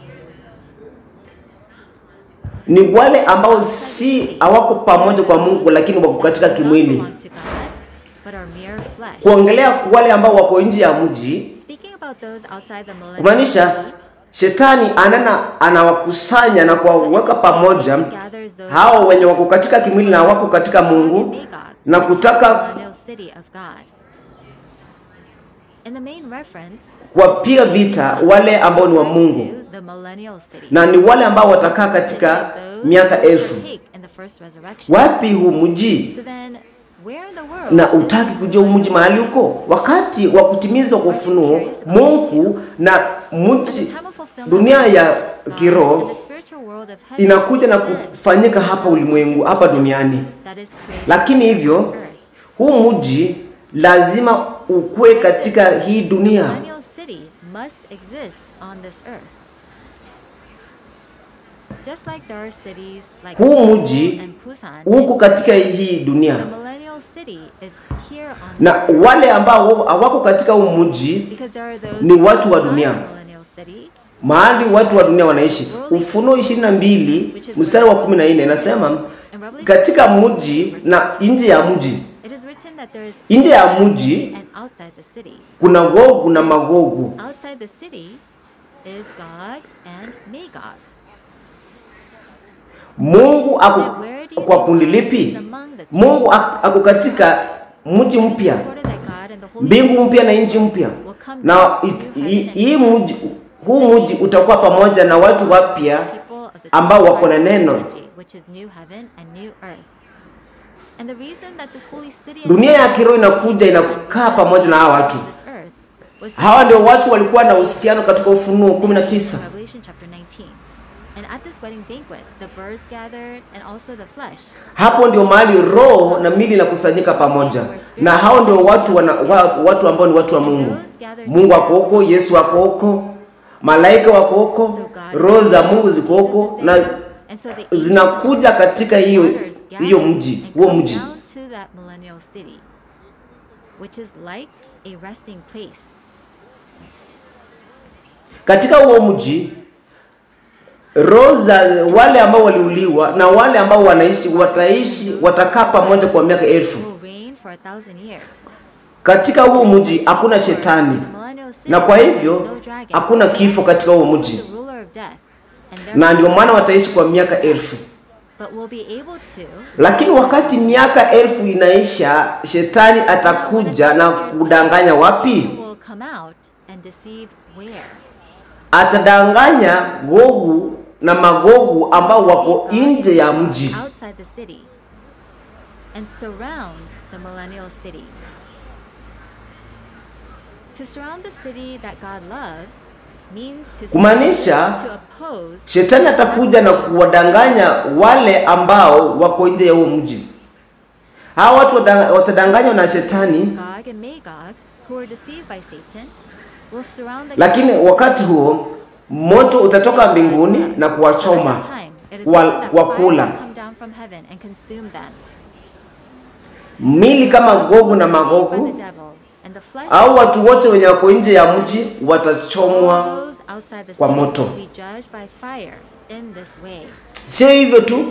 Ni wale ambao si hawako pamoja kwa Mungu, lakini wako katika Do not kimwili. belong to God, but are mere flesh. Kuongelea wale ambao wako nje ya mji, Speaking about those outside the millennial kumaanisha city, shetani anana anawakusanya na kuwaweka pamoja gathers those hao wenye wako katika kimwili na wako katika Gog and Mungu Magog, na which is kutaka the millennial city of God. In the main reference, kuwapiga vita wale ambao ni wa Mungu to the millennial city. na ni wale ambao watakaa katika Those miaka who elfu. partake in the first resurrection. Wapi huu mji? So then, where in the world na is utaki this kujua huu mji millennial mahali huko, wakati wa kutimizwa kwa ufunuo Mungu na At the mji time of fulfillment, dunia ya God kiroho and the spiritual world of heaven inakuja na descends kufanyika hapa ulimwengu hapa duniani, that is created lakini on hivyo earth. huu mji lazima ukue katika hii dunia. millennial city must exist on this earth. Just like there are cities like Huu Seoul mji and Busan, uko katika hii dunia, the millennial city is here on na this earth. wale ambao hawako katika huu mji Because there are those ni watu wa outside dunia. the millennial city mahali watu wa dunia wanaishi. Ufunuo 22 mstari wa 14 inasema katika mji na nje ya mji, It is written that there is nje ya mji and outside the city. kuna Gogu na Magogu. Outside the city is Gog and Magog. Mungu ako Then where do you kwa think kundi God lipi? is among the two? Mungu ak- ako katika mji mpya, Recorded that God and the Holy mbingu mpya na nchi mpya, na it- hii- hii mji huu mji utakuwa pamoja na watu wapya people of the ambao wako na neno. trilogy, which is new heaven and new earth. And the reason that this holy city and Dunia ya new kiroho earth inakuja inakaa pamoja na hawa watu. this earth was Hawa ndio watu walikuwa na uhusiano katika Ufunuo 19. Revelation chapter 19. And at this wedding banquet, the birds gathered and also the flesh. Hapo ndio mahali roho na mili inakusanyika pamoja, na hao ndio watu wana, wa, watu ambao ni watu wa Mungu. Mungu ako huko, Yesu ako huko, malaika wako huko, roho za Mungu ziko huko na And so the angels zinakuja katika hiyo waters hiyo gathered mji and huo come mji. down to that millennial city, which is like a resting place. Katika huo mji roho za wale ambao waliuliwa na wale ambao wanaishi wataishi, watakaa pamoja kwa miaka elfu. Will reign for a thousand years. Katika huo mji hakuna shetani, The millennial city na kwa there is hivyo no dragon. hakuna kifo katika huo mji, The ruler of death. And na therefore ndio maana wataishi kwa miaka elfu. but will be able to Lakini wakati miaka elfu inaisha, shetani atakuja na kudanganya wapi? will come out and deceive where? Atadanganya Gogu na Magogu ambao wako nje ya mji. outside the city and surround the millennial city. To surround the city that God loves means to Kumaanisha to oppose shetani atakuja na kuwadanganya wale ambao wako nje ya huo mji. Hawa watu wata- watadanganywa na shetani, Gog and Magog, who were deceived by Satan, will surround the lakini wakati huo moto utatoka mbinguni na kuwachoma time. It is wa- written that fire wakula will come down from heaven and consume them. mili kama Gogu na Deceived by Magogu, the devil, and the flesh au watu wote wenye wako nje ya mji watachomwa. those outside the kwa city moto. will be judged by fire in this way. Sio hivyo tu,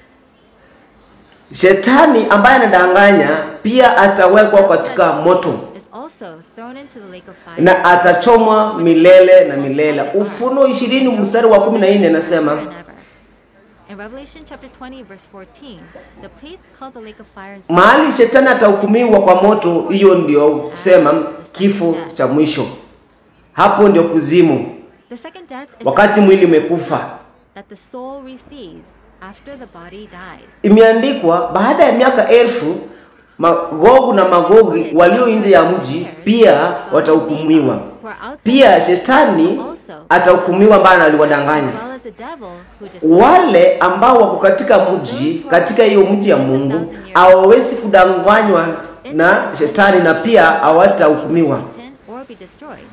shetani ambaye anadanganya pia atawekwa katika moto is also thrown into the lake of fire na atachomwa milele na milele. Ufunuo ishirini mstari wa kumi na nne nasema forever and ever. In Revelation chapter 20 verse 14, the place called the lake of fire and mahali shetani atahukumiwa kwa moto, hiyo ndio kusema kifo cha mwisho. Hapo ndio kuzimu, The second death is wakati the mwili umekufa. that the soul receives after the body dies. Imeandikwa baada ya miaka elfu Magogu na Magogi walio nje ya mji pia watahukumiwa. Pia shetani atahukumiwa, ambaye aliwadanganya As well as the devil who deceived wale ambao wako katika mji, katika hiyo mji ya Mungu hawawezi kudanganywa na shetani na pia hawatahukumiwa. Satan or be destroyed.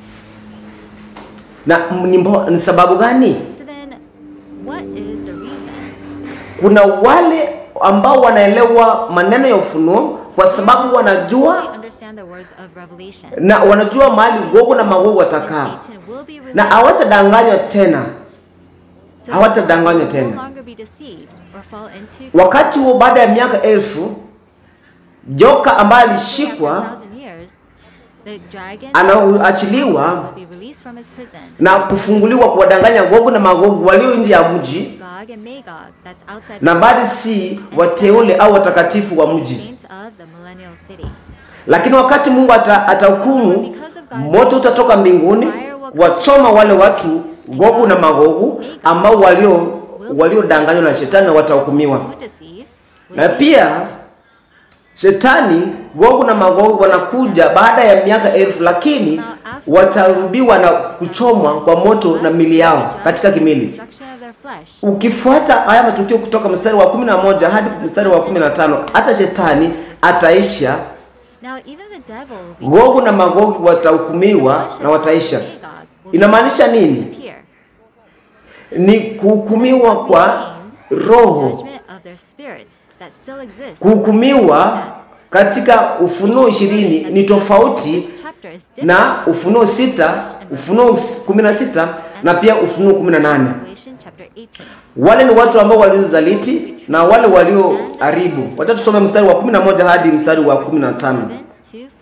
Na m- ni mbo- ni sababu gani? So then, what is the reason? Kuna wale ambao wanaelewa maneno ya ufunuo kwa sababu Fully wanajua understand the words of Revelation. na wanajua mahali Gogu na Magogu And watakaa Satan will be na released. hawatadanganywa tena. So hawatadanganywa that they will tena. no longer be deceived or fall into Wakati huo baada ya miaka elfu, joka ambaye alishikwa After a thousand years, the dragon anaachiliwa will be released from his prison. na kufunguliwa kuwadanganya Gogu na Magogu walio nje ya mji, Gog and Magog, that's outside na the bali si wateule au watakatifu wa mji. saints of the millennial city. Lakini wakati Mungu ata- atahukumu, moto utatoka mbinguni wachoma wale watu Gogu na Magogu ambao walio waliodanganywa na shetani na watahukumiwa. Who deceives? will Na be pia shetani Gogu na Magogu wanakuja baada ya miaka elfu, lakini watarudiwa na kuchomwa kwa moto na mili yao judged katika for the kimili. destruction of their flesh. Ukifuata haya matukio kutoka mstari wa 11 hadi mstari wa 15, hata shetani ataisha, Now even the devil will be Gogu na Magogu watahukumiwa na wataisha. Inamaanisha nini? disappear. Ni kuhukumiwa kwa roho, Judgment of their spirits that still exist. kuhukumiwa katika Ufunuo ishirini ni tofauti This chapter is different na Ufunuo sita, Ufunuo kumi na sita na pia Ufunuo 18. Revelation chapter 18. Wale ni watu ambao waliozaliti na wale walioharibu. Wacha tusome mstari wa 11 hadi mstari wa 15. 7 to 15.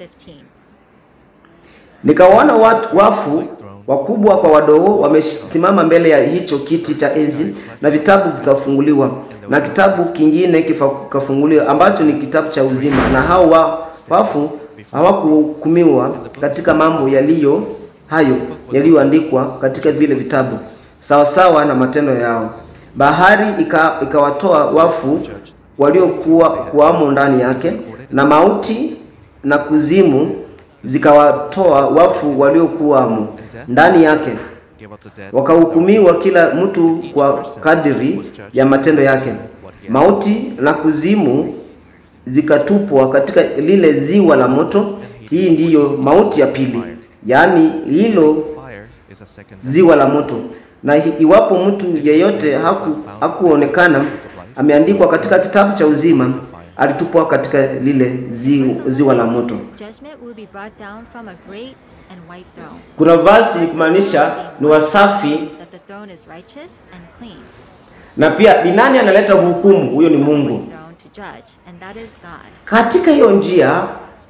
Nikawaona watu wafu wakubwa kwa wadogo wamesimama mbele ya hicho kiti cha enzi, na vitabu vikafunguliwa, na kitabu kingine kifa- kikafunguliwa ambacho ni kitabu cha uzima, na hao wa, wafu hawakuhukumiwa katika mambo yaliyo hayo yaliyoandikwa katika vile vitabu sawasawa na matendo yao. Bahari ika- ikawatoa wafu waliokuwa kuwamo ndani yake, na mauti na kuzimu zikawatoa wafu waliokuwamo ndani yake, Gave up the dead. wakahukumiwa kila mtu kwa kadiri ya matendo yake. Mauti na kuzimu zikatupwa katika lile ziwa la moto. Hii ndiyo mauti ya pili, yaani hilo Fire is a second ziwa la moto. Na hi- iwapo mtu yeyote haku, hakuonekana ameandikwa katika kitabu cha uzima, alitupwa katika lile zi, ziwa la moto. Judgment will be brought down from a great and white throne. Kuna vasi kumaanisha ni wasafi, That the throne is righteous and clean. na pia ni nani analeta hukumu? Huyo ni Mungu. Throne to judge, and that is God. Katika hiyo njia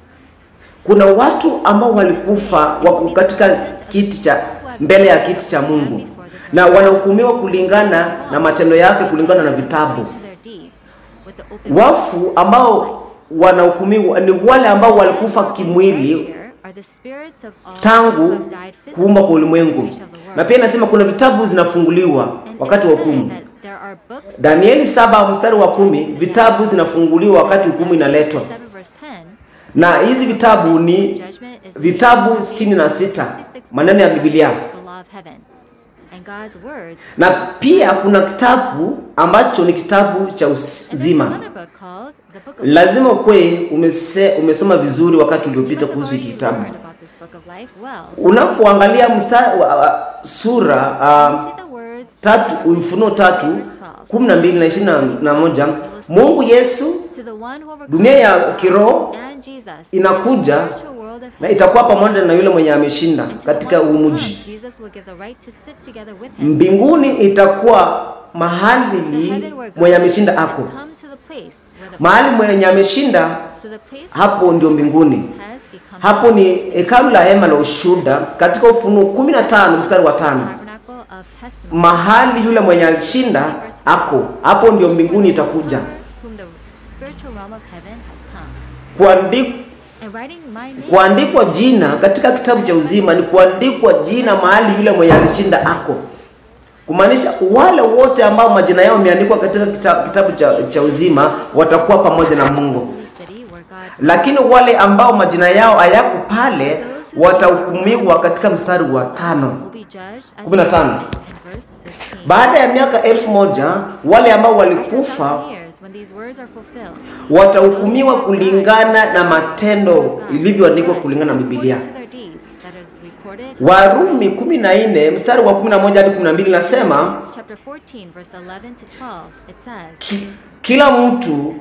kuna watu ambao walikufa wako katika kiti cha mbele ya kiti cha Mungu na wanahukumiwa kulingana na matendo yake, kulingana na vitabu. To their deeds with the open Wafu ambao wanahukumiwa ni wale ambao walikufa kimwili Here are the spirits of all who tangu have died physically kuumba kwa ulimwengu, creation of the world. na pia inasema kuna vitabu zinafunguliwa And wakati wa it's said hukumu. that there are books Danieli saba mstari wa kumi, vitabu zinafunguliwa wakati hukumu inaletwa, 7 verse 10 na hizi vitabu ni judgment is vitabu sitini na sita maneno ya Biblia, the law of heaven and God's words na pia kuna kitabu ambacho ni kitabu cha and there's uzima. another book called the book of Lazima ukwe umese, umesoma vizuri wakati You uliopita must have kuhusu hiki already kitabu. learned about this book of life well. Unapoangalia msa, wa- sura You uh, see the words tatu Ufunuo tatu kumi na mbili na ishirini na moja Mungu Yesu to the one who overcomes dunia ya kiroho and Jesus inakuja the spiritual world of na heaven. itakuwa pamoja na yule mwenye ameshinda And to the katika one huu who mji. comes, Jesus will give the right to sit together with him. Mbinguni itakuwa The mahali heaven where mwenye God ameshinda has ako, come to the place where the mahali mwenye ameshinda so the place hapo ndio mbinguni. has become Hapo ni hekalu la hema la ushuhuda katika Ufunuo 15 mstari wa tano. tabernacle of testimony. Mahali yule mwenye alishinda ako, hapo ndio mbinguni itakuja. Whom the spiritual realm of heaven has come. Kuandikwa And writing my name kuandikwa jina katika kitabu cha uzima ni kuandikwa jina mahali yule mwenye alishinda ako, kumaanisha wale wote ambao majina yao yameandikwa katika kita- kitabu cha, cha uzima watakuwa pamoja na Mungu, holy city where God lakini wale ambao majina yao hayako pale watahukumiwa katika mstari wa tano. will be judged as 15. in verse 15. Baada ya miaka elfu moja wale ambao After a walikufa thousand years, when these words are fulfilled, watahukumiwa kulingana na matendo ilivyoandikwa kulingana na Biblia. according to their deeds, that is recorded Warumi 14 mstari wa 11 hadi 12 nasema Romans chapter 14, verse 11 to 12, it says, ki, kila mtu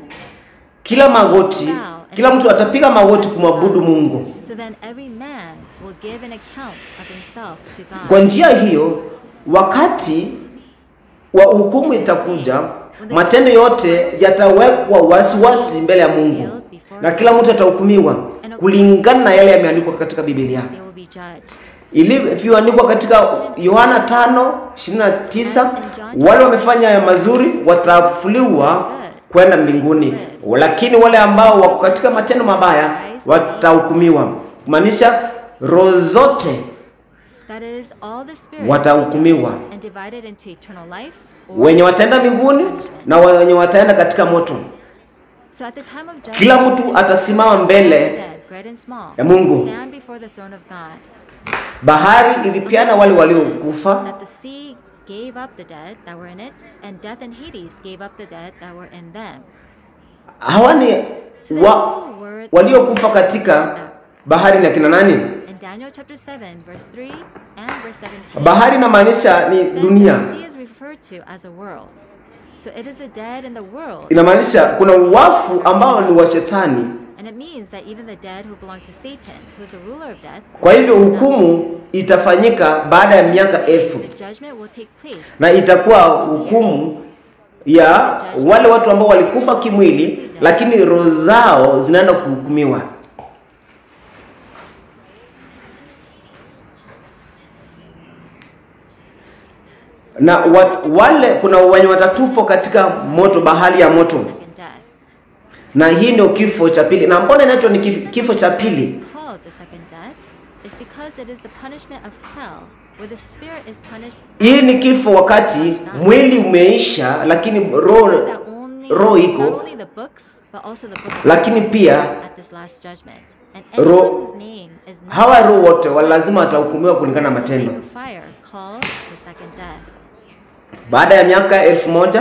kila magoti kila mtu atapiga magoti kumwabudu Mungu. So then every man will give an account of himself to Kwa God. njia hiyo, wakati wa hukumu itakuja, matendo yote yatawekwa wasiwasi mbele ya Mungu na kila mtu atahukumiwa kulingana na yale yameandikwa katika Biblia. They will be judged. ilivyoandikwa katika Yohana 5:29 wale wamefanya ya mazuri watafuliwa kwenda mbinguni, lakini wale ambao wako katika matendo mabaya watahukumiwa. Kumaanisha roho zote That is all the spirits Watahukumiwa. will be judged and divided into eternal life or wenye wataenda mbinguni punishment. na wenye wataenda katika moto. So at the time of judgment, Kila mtu atasimama mbele dead, great and small, ya Mungu. stand before the throne of God. Bahari ilipiana wale waliokufa, That the sea gave up the dead that were in it, and death and Hades gave up the dead that were in them. hawa ni So then wa, who were the waliokufa katika bahari na kina nani? In Daniel chapter 7, verse 3 and verse 17. Bahari inamaanisha ni it says dunia. The sea is referred to as a world. So it is the dead in the world. Inamaanisha kuna wafu ambao ni wa shetani And it means that even the dead who belong to Satan, who is a ruler of death, Kwa hivyo hukumu itafanyika baada ya miaka elfu the judgment will take place. na itakuwa hukumu ya wale watu ambao walikufa kimwili, lakini roho zao zinaenda kuhukumiwa. Na wa, wale kuna wenye watatupwa katika moto, bahari ya moto, Second death. na hii ndio kifo cha pili. Na mbona inaitwa ni kif- kifo cha pili? It's called the second death is because it is the punishment of hell, where the spirit is punished. Hii ni kifo wakati mwili umeisha, lakini roho So that only, roho not iko, only the books, but also the book of lakini life pia at this last judgment. And Ro- anyone whose name is not hawa roho written wote wa lazima watahukumiwa kulingana na to the lake matendo. of fire called the second death. Baada ya miaka elfu moja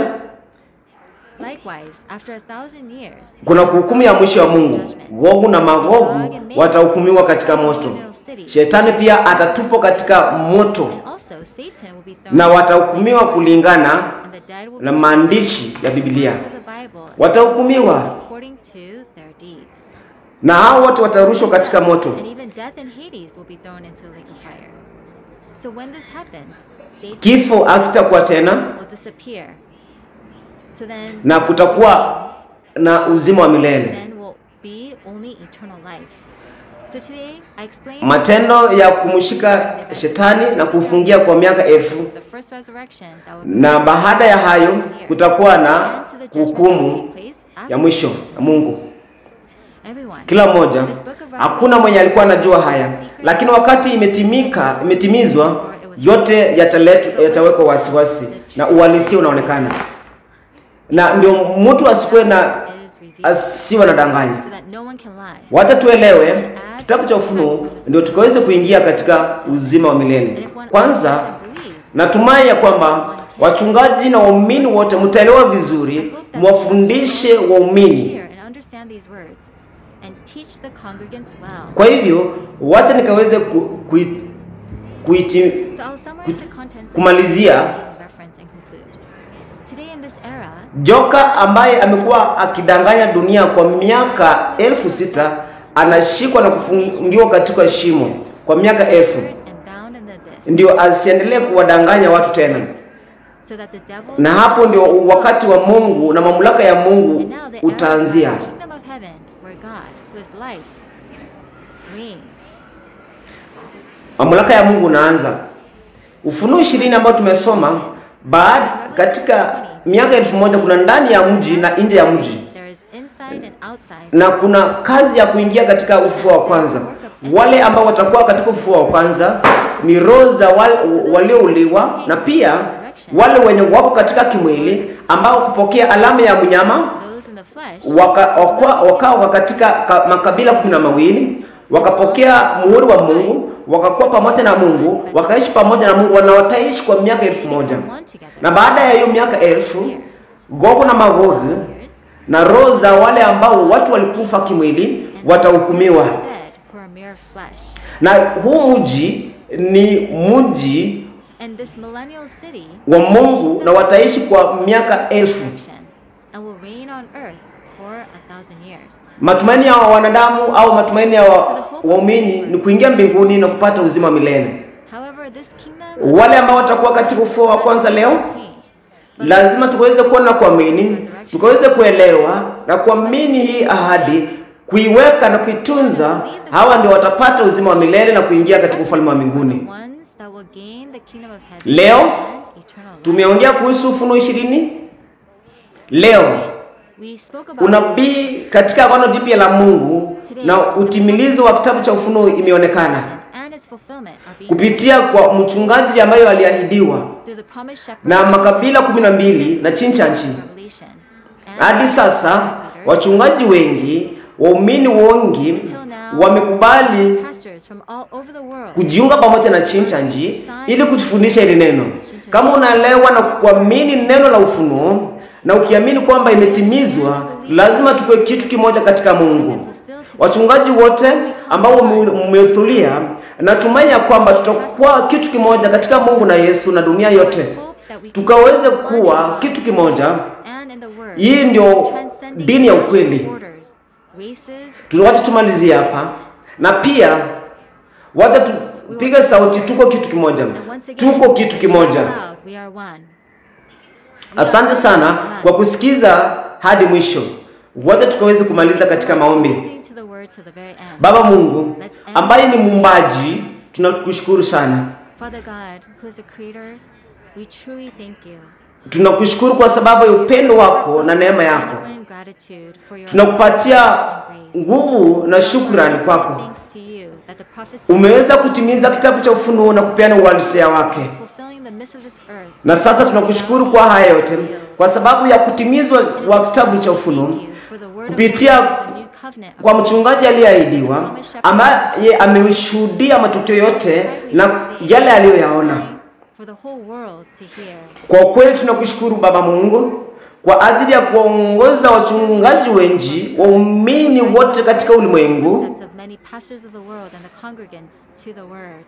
Likewise, after a thousand years, kuna hukumu ya mwisho wa Mungu. Gogu na Magogu watahukumiwa katika moto. Shetani pia atatupwa katika moto and also Satan will be thrown na watahukumiwa kulingana and the dead will na be maandishi ya Biblia. judged of the Bible Watahukumiwa according to their deeds. na hao wote watarushwa katika moto. And even death and Hades will be thrown into the lake of fire. So when this happens, Satan Kifo hakitakuwa tena will disappear. So then na what kutakuwa remains na uzima wa milele. then will be only eternal life. So today I explained Matendo ya kumshika shetani na kufungia kwa miaka elfu the first resurrection that will na baada ya hayo kutakuwa na hukumu ya mwisho ya Mungu. Everyone, Kila mmoja, this book of hakuna mwenye alikuwa anajua haya, lakini wakati imetimika, imetimizwa, yote yataletwa, yatawekwa wasiwasi na uhalisia unaonekana, na ndio mtu asikuwe na is revealed asiwe na danganya. so that no one can lie. Wacha tuelewe kitabu cha Ufunuo ndio tukaweze kuingia katika uzima wa And milele. if one Kwanza understands and believes, natumai ya kwamba wachungaji na waumini wote mtaelewa vizuri, mwafundishe waumini. hear and understand these words and teach the congregants well. Kwa hivyo wacha nikaweze ku, kui, kuiti, So I'll summarize the contents kumalizia. of the reference and conclude. Today in this era, joka ambaye amekuwa akidanganya dunia kwa miaka elfu sita anashikwa na kufungiwa katika shimo kwa miaka elfu, and bound in the abyss, ndio asiendelee kuwadanganya watu tena. so that the devil Na hapo ndio wakati wa Mungu na mamlaka ya Mungu and now the era of utaanzia. the kingdom of heaven, where God, who is life, reigns. Mamlaka ya Mungu unaanza. Ufunuo ishirini ambao tumesoma baada katika miaka elfu moja kuna ndani ya mji na nje ya mji, There is inside and outside. na kuna kazi ya kuingia katika ufufuo wa kwanza. Wale ambao watakuwa katika ufufuo wa kwanza ni roho za wal- waliouliwa na pia wale wenye wako katika kimwili ambao kupokea alama ya mnyama Those in the flesh waka- wakwa- wakawa katika ka- makabila kumi na mawili wakapokea muhuri wa Mungu, wakakuwa pamoja na Mungu, wakaishi pamoja na Mungu na wataishi kwa miaka elfu moja. become one together. Na baada ya hiyo miaka elfu, Gogu na Magogu years, na roho za wale ambao watu walikufa kimwili and watahukumiwa. those dead who are mere flesh. Na huu mji ni mji And this millennial city wa Mungu na wataishi kwa miaka elfu. resurrection and will reign on earth for a thousand years. Matumaini ya wanadamu au matumaini ya wa- waumini ni kuingia mbinguni na kupata uzima wa milele. However, this kingdom Wale ambao watakuwa katika ufufuo wa kwanza leo, attained, but lazima tukaweze kuwa na kuamini, tukaweze kuelewa na kuamini hii ahadi, kuiweka na kuitunza. Hawa ndio watapata uzima wa milele na kuingia katika ufalme wa mbinguni. the ones that will gain the kingdom of heaven Leo, and eternal life. Tumeongea kuhusu Ufunuo ishirini. Leo We spoke about unabii katika agano jipya la Mungu na utimilizo wa kitabu cha Ufunuo imeonekana and its fulfillment are being kupitia kwa mchungaji ambayo aliahidiwa through the promised shepherd na makabila kumi na mbili na chini cha nchi. Revelation. And Hadi sasa wachungaji wengi, waumini wengi wamekubali pastors from all over the world kujiunga pamoja na chini cha nchi ili kujifundisha hili neno. Kama unaelewa na kuamini neno la ufunuo na ukiamini kwamba imetimizwa, lazima tuwe kitu kimoja katika Mungu. Wachungaji wote ambao mmehudhuria, natumai ya kwamba tutakuwa kitu kimoja katika Mungu na Yesu na dunia yote, tukaweze kuwa kitu kimoja. and in the word Hii ndio transcending dini ya ukweli. borders, races Tu- Wacha tumalizie hapa, na pia wacha tupige sauti, tuko kitu kimoja, And once again, tuko kitu kimoja. shout loud, we are one. Asante sana kwa kusikiza hadi mwisho. Wacha tukaweze kumaliza katika maombi. Listening to the word to the very end. Baba Mungu ambaye ni muumbaji, tunakushukuru sana. Father God, who is the creator, we truly thank you. Tunakushukuru kwa sababu ya upendo wako na neema yako. Genuine gratitude for your Tunakupatia and grace. nguvu na shukrani kwako. Thanks to you that the prophecy Umeweza kutimiza kitabu cha Ufunuo na kupeana uhalisia wake, is fulfilling the midst of this earth. na sasa tunakushukuru kwa haya yote, kwa sababu ya kutimizwa wa kitabu cha Ufunuo Thank you for the word of kupitia God, the new covenant of kwa mchungaji aliyeahidiwa, ambaye ameshuhudia matukio yote na yale aliyoyaona. for the whole world to hear. Kwa kweli tunakushukuru Baba Mungu kwa ajili ya kuwaongoza wachungaji wengi, waumini wote katika ulimwengu Steps of many pastors of the world and the congregants to the word.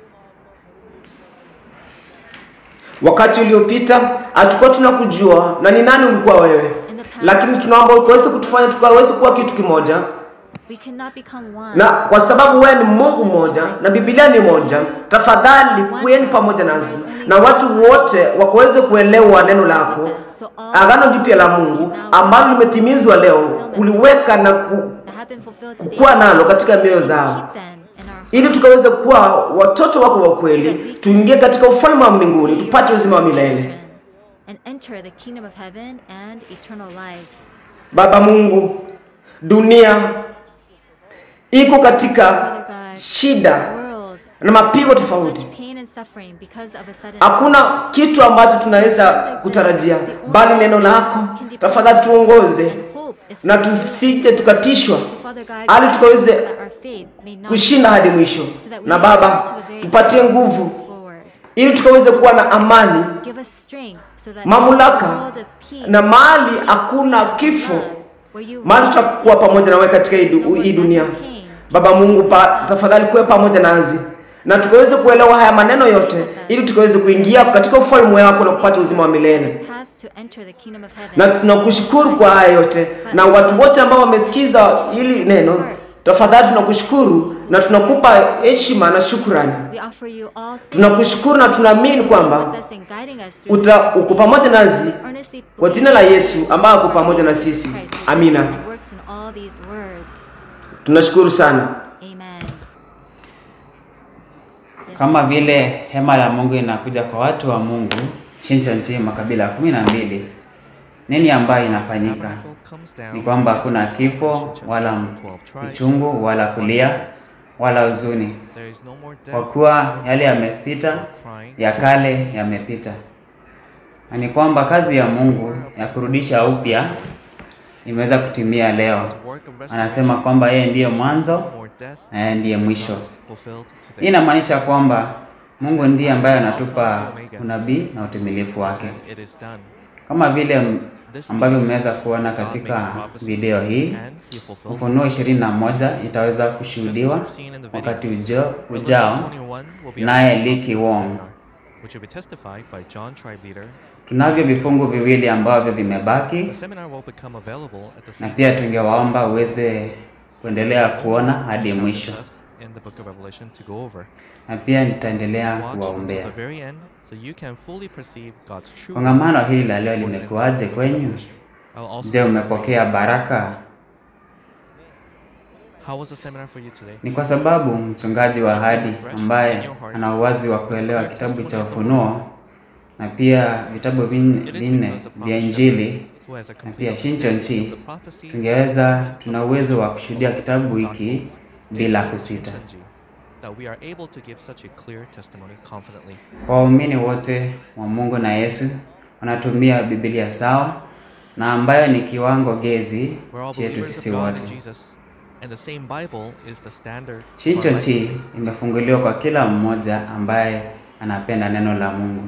Wakati uliopita hatukuwa tunakujua na ni nani ulikuwa wewe, lakini tunaomba ukaweze kutufanya tukaweze kuwa kitu kimoja, We cannot become one. na kwa sababu wewe ni Mungu mmoja na Biblia ni moja, tafadhali kuweni pamoja nasi na watu wote wakaweze kuelewa neno lako, agano jipya la Mungu ambalo limetimizwa leo, kuliweka na ku, that have been fulfilled today. kuwa nalo katika mioyo zao Keep them in our ili tukaweze kuwa watoto wako wa kweli, tuingie katika ufalme wa mbinguni, tupate uzima wa milele. children and enter the kingdom of heaven and eternal life. Baba Mungu, dunia iko katika Father God, shida world na mapigo tofauti. such pain and suffering because of a sudden Hakuna kitu ambacho tunaweza kutarajia, bali neno lako. Tafadhali tuongoze and hope is na for you. tusije tukatiswa, So Father God, hali grant tukaweze that our faith may not kushinda hadi mwisho. Na Baba, tupatie nguvu forward. ili tukaweze kuwa na amani Give us strength so that Mamlaka in the world of peace, na mahali peace, hakuna freedom, kifo, love, where you mahali reign, tutakuwa pamoja nawe katika hii du- hii dunia. Baba Mungu, pa, tafadhali kuwe pamoja nasi na tukaweze kuelewa haya maneno yote, ili tukaweze kuingia katika ufalme wako na kupata uzima wa milele. path to enter the kingdom of heaven. Na tunakushukuru kwa haya yote, na watu wote ambao wamesikiza hili neno, tafadhali tunakushukuru na tunakupa heshima na shukrani. We offer you all things Tunakushukuru na tunaamini kwamba with us and guiding us through uta uko pamoja nasi earnestly kwa jina la Yesu ambaye ako pamoja na sisi. Christ, Amina. who works in all these words. Tunashukuru sana. Amen. Kama vile hema la Mungu inakuja kwa watu wa Mungu chincha nchi makabila kumi na mbili, nini ambayo inafanyika? Ni kwamba hakuna kifo wala uchungu wala kulia wala huzuni, kwa kuwa yale yamepita, ya kale yamepita. Na ni kwamba kazi ya Mungu ya kurudisha upya imeweza kutimia leo. Anasema kwamba yeye ndiye mwanzo na yeye ndiye mwisho. Hii inamaanisha kwamba Mungu ndiye ambaye anatupa unabii na utimilifu wake, kama vile m- ambavyo mmeweza kuona katika video hii. Ufunuo ishirini na moja itaweza kushuhudiwa wakati ujo, ujao naye Liki Wong. which will be testified by John Tribe Leader. Tunavyo vifungu viwili ambavyo vimebaki, The seminar will become available at the na same pia tungewaomba uweze kuendelea kuona hadi chapters mwisho, left in the book of Revelation to go over. na pia nitaendelea Watch until kuwaombea. the very end so you can fully perceive God's true Kongamano hili la leo limekuwaje kwenyu? I'll also Je, umepokea baraka? How was the seminar for you today? Ni kwa sababu mchungaji wa ahadi ambaye ana uwazi wa kuelewa kitabu cha Ufunuo na pia vitabu vin- It is vinne because the vya prophet Injili who has a na complete pia Shincho understanding Nchi, of the prophecies tungeweza tuna uwezo wa kushuhudia kitabu hiki bila kusita. that we are able to give such a clear testimony confidently. Kwa waumini wote wa Mungu na Yesu wanatumia Biblia sawa na ambayo ni kiwango gezi We're all chetu believers sisi of God wote. in Jesus, and the same Bible is the standard. for Shincho life. Nchi imefunguliwa kwa kila mmoja ambaye anapenda neno la Mungu.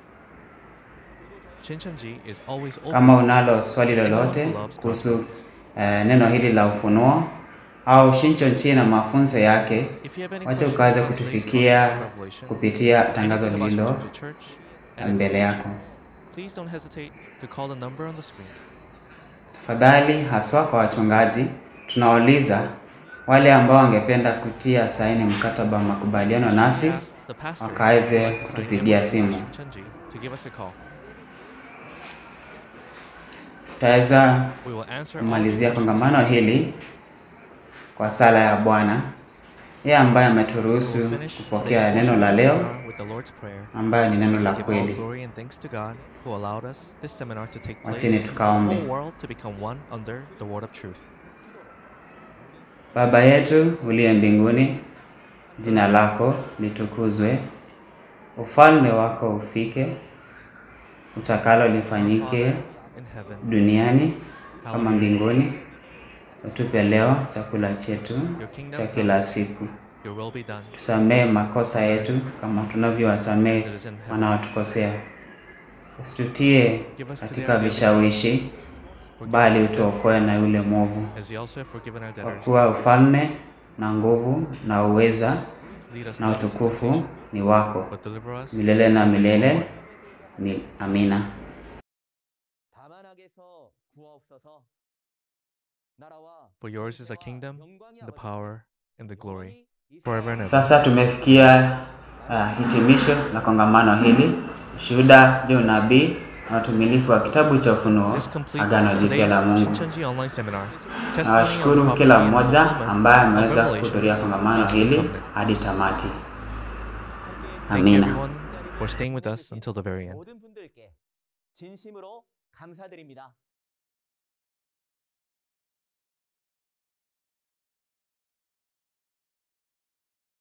Shinchanji is always open. Kama unalo swali lolote kuhusu eh, neno hili la ufunuo au Shincho Nchi na mafunzo yake, If you have any wacha questions ukaweze about today's kutufikia concept of Revelation, kupitia tangazo anything about lililo Shinchanji Church and its mbele teaching, yako. Please don't hesitate to call the number on the screen. Tafadhali, haswa kwa wachungaji, tunawauliza wale ambao wangependa kutia saini mkataba wa makubaliano nasi Ask the pastor wakaweze who would like to sign kutupigia the simu. Chenji to give us a call. Tutaweza We will answer all kumalizia your questions. kongamano hili kwa sala ya Bwana, yeye ambaye We ameturuhusu will finish kupokea today's neno portion la of the leo seminar with the Lord's Prayer. ambayo ni neno la Give all kweli. glory and thanks to God who allowed us this seminar to take place. Wacheni tukaombe. The whole world to become one under the word of truth. Baba yetu uliye mbinguni, jina lako litukuzwe, ufalme wako ufike, utakalo lifanyike Father in heaven, duniani kama mbinguni. Utupe leo chakula chetu cha kila siku. your will be done. Tusamehe makosa yetu kama tunavyowasamehe wanaotukosea, usitutie katika vishawishi, bali utuokoe na yule mwovu, As you also have forgiven our kwa debtors, kuwa ufalme na nguvu na uweza lead us na not into utukufu temptation, ni wako but deliver us milele na milele. Ni amina. 다만하게서 구하옵소서. 나라와 For yours is the kingdom, 영광이 the 아버지, power, and the glory, 영원히 forever and ever. Sasa tumefikia uh, hitimisho la kongamano hili, ushuhuda juu unabii na utumilifu wa kitabu cha Ufunuo, This completes Agano Jipya today's la Mungu. Shincheonji online seminar. Testimony on Nawashukuru prophecy kila and mmoja fulfillment ambaye of ameweza revelation kuhudhuria of kongamano God's hili covenant. hadi tamati. Thank you Amina. everyone for staying with us until the very end. 모든 분들께 진심으로 감사드립니다.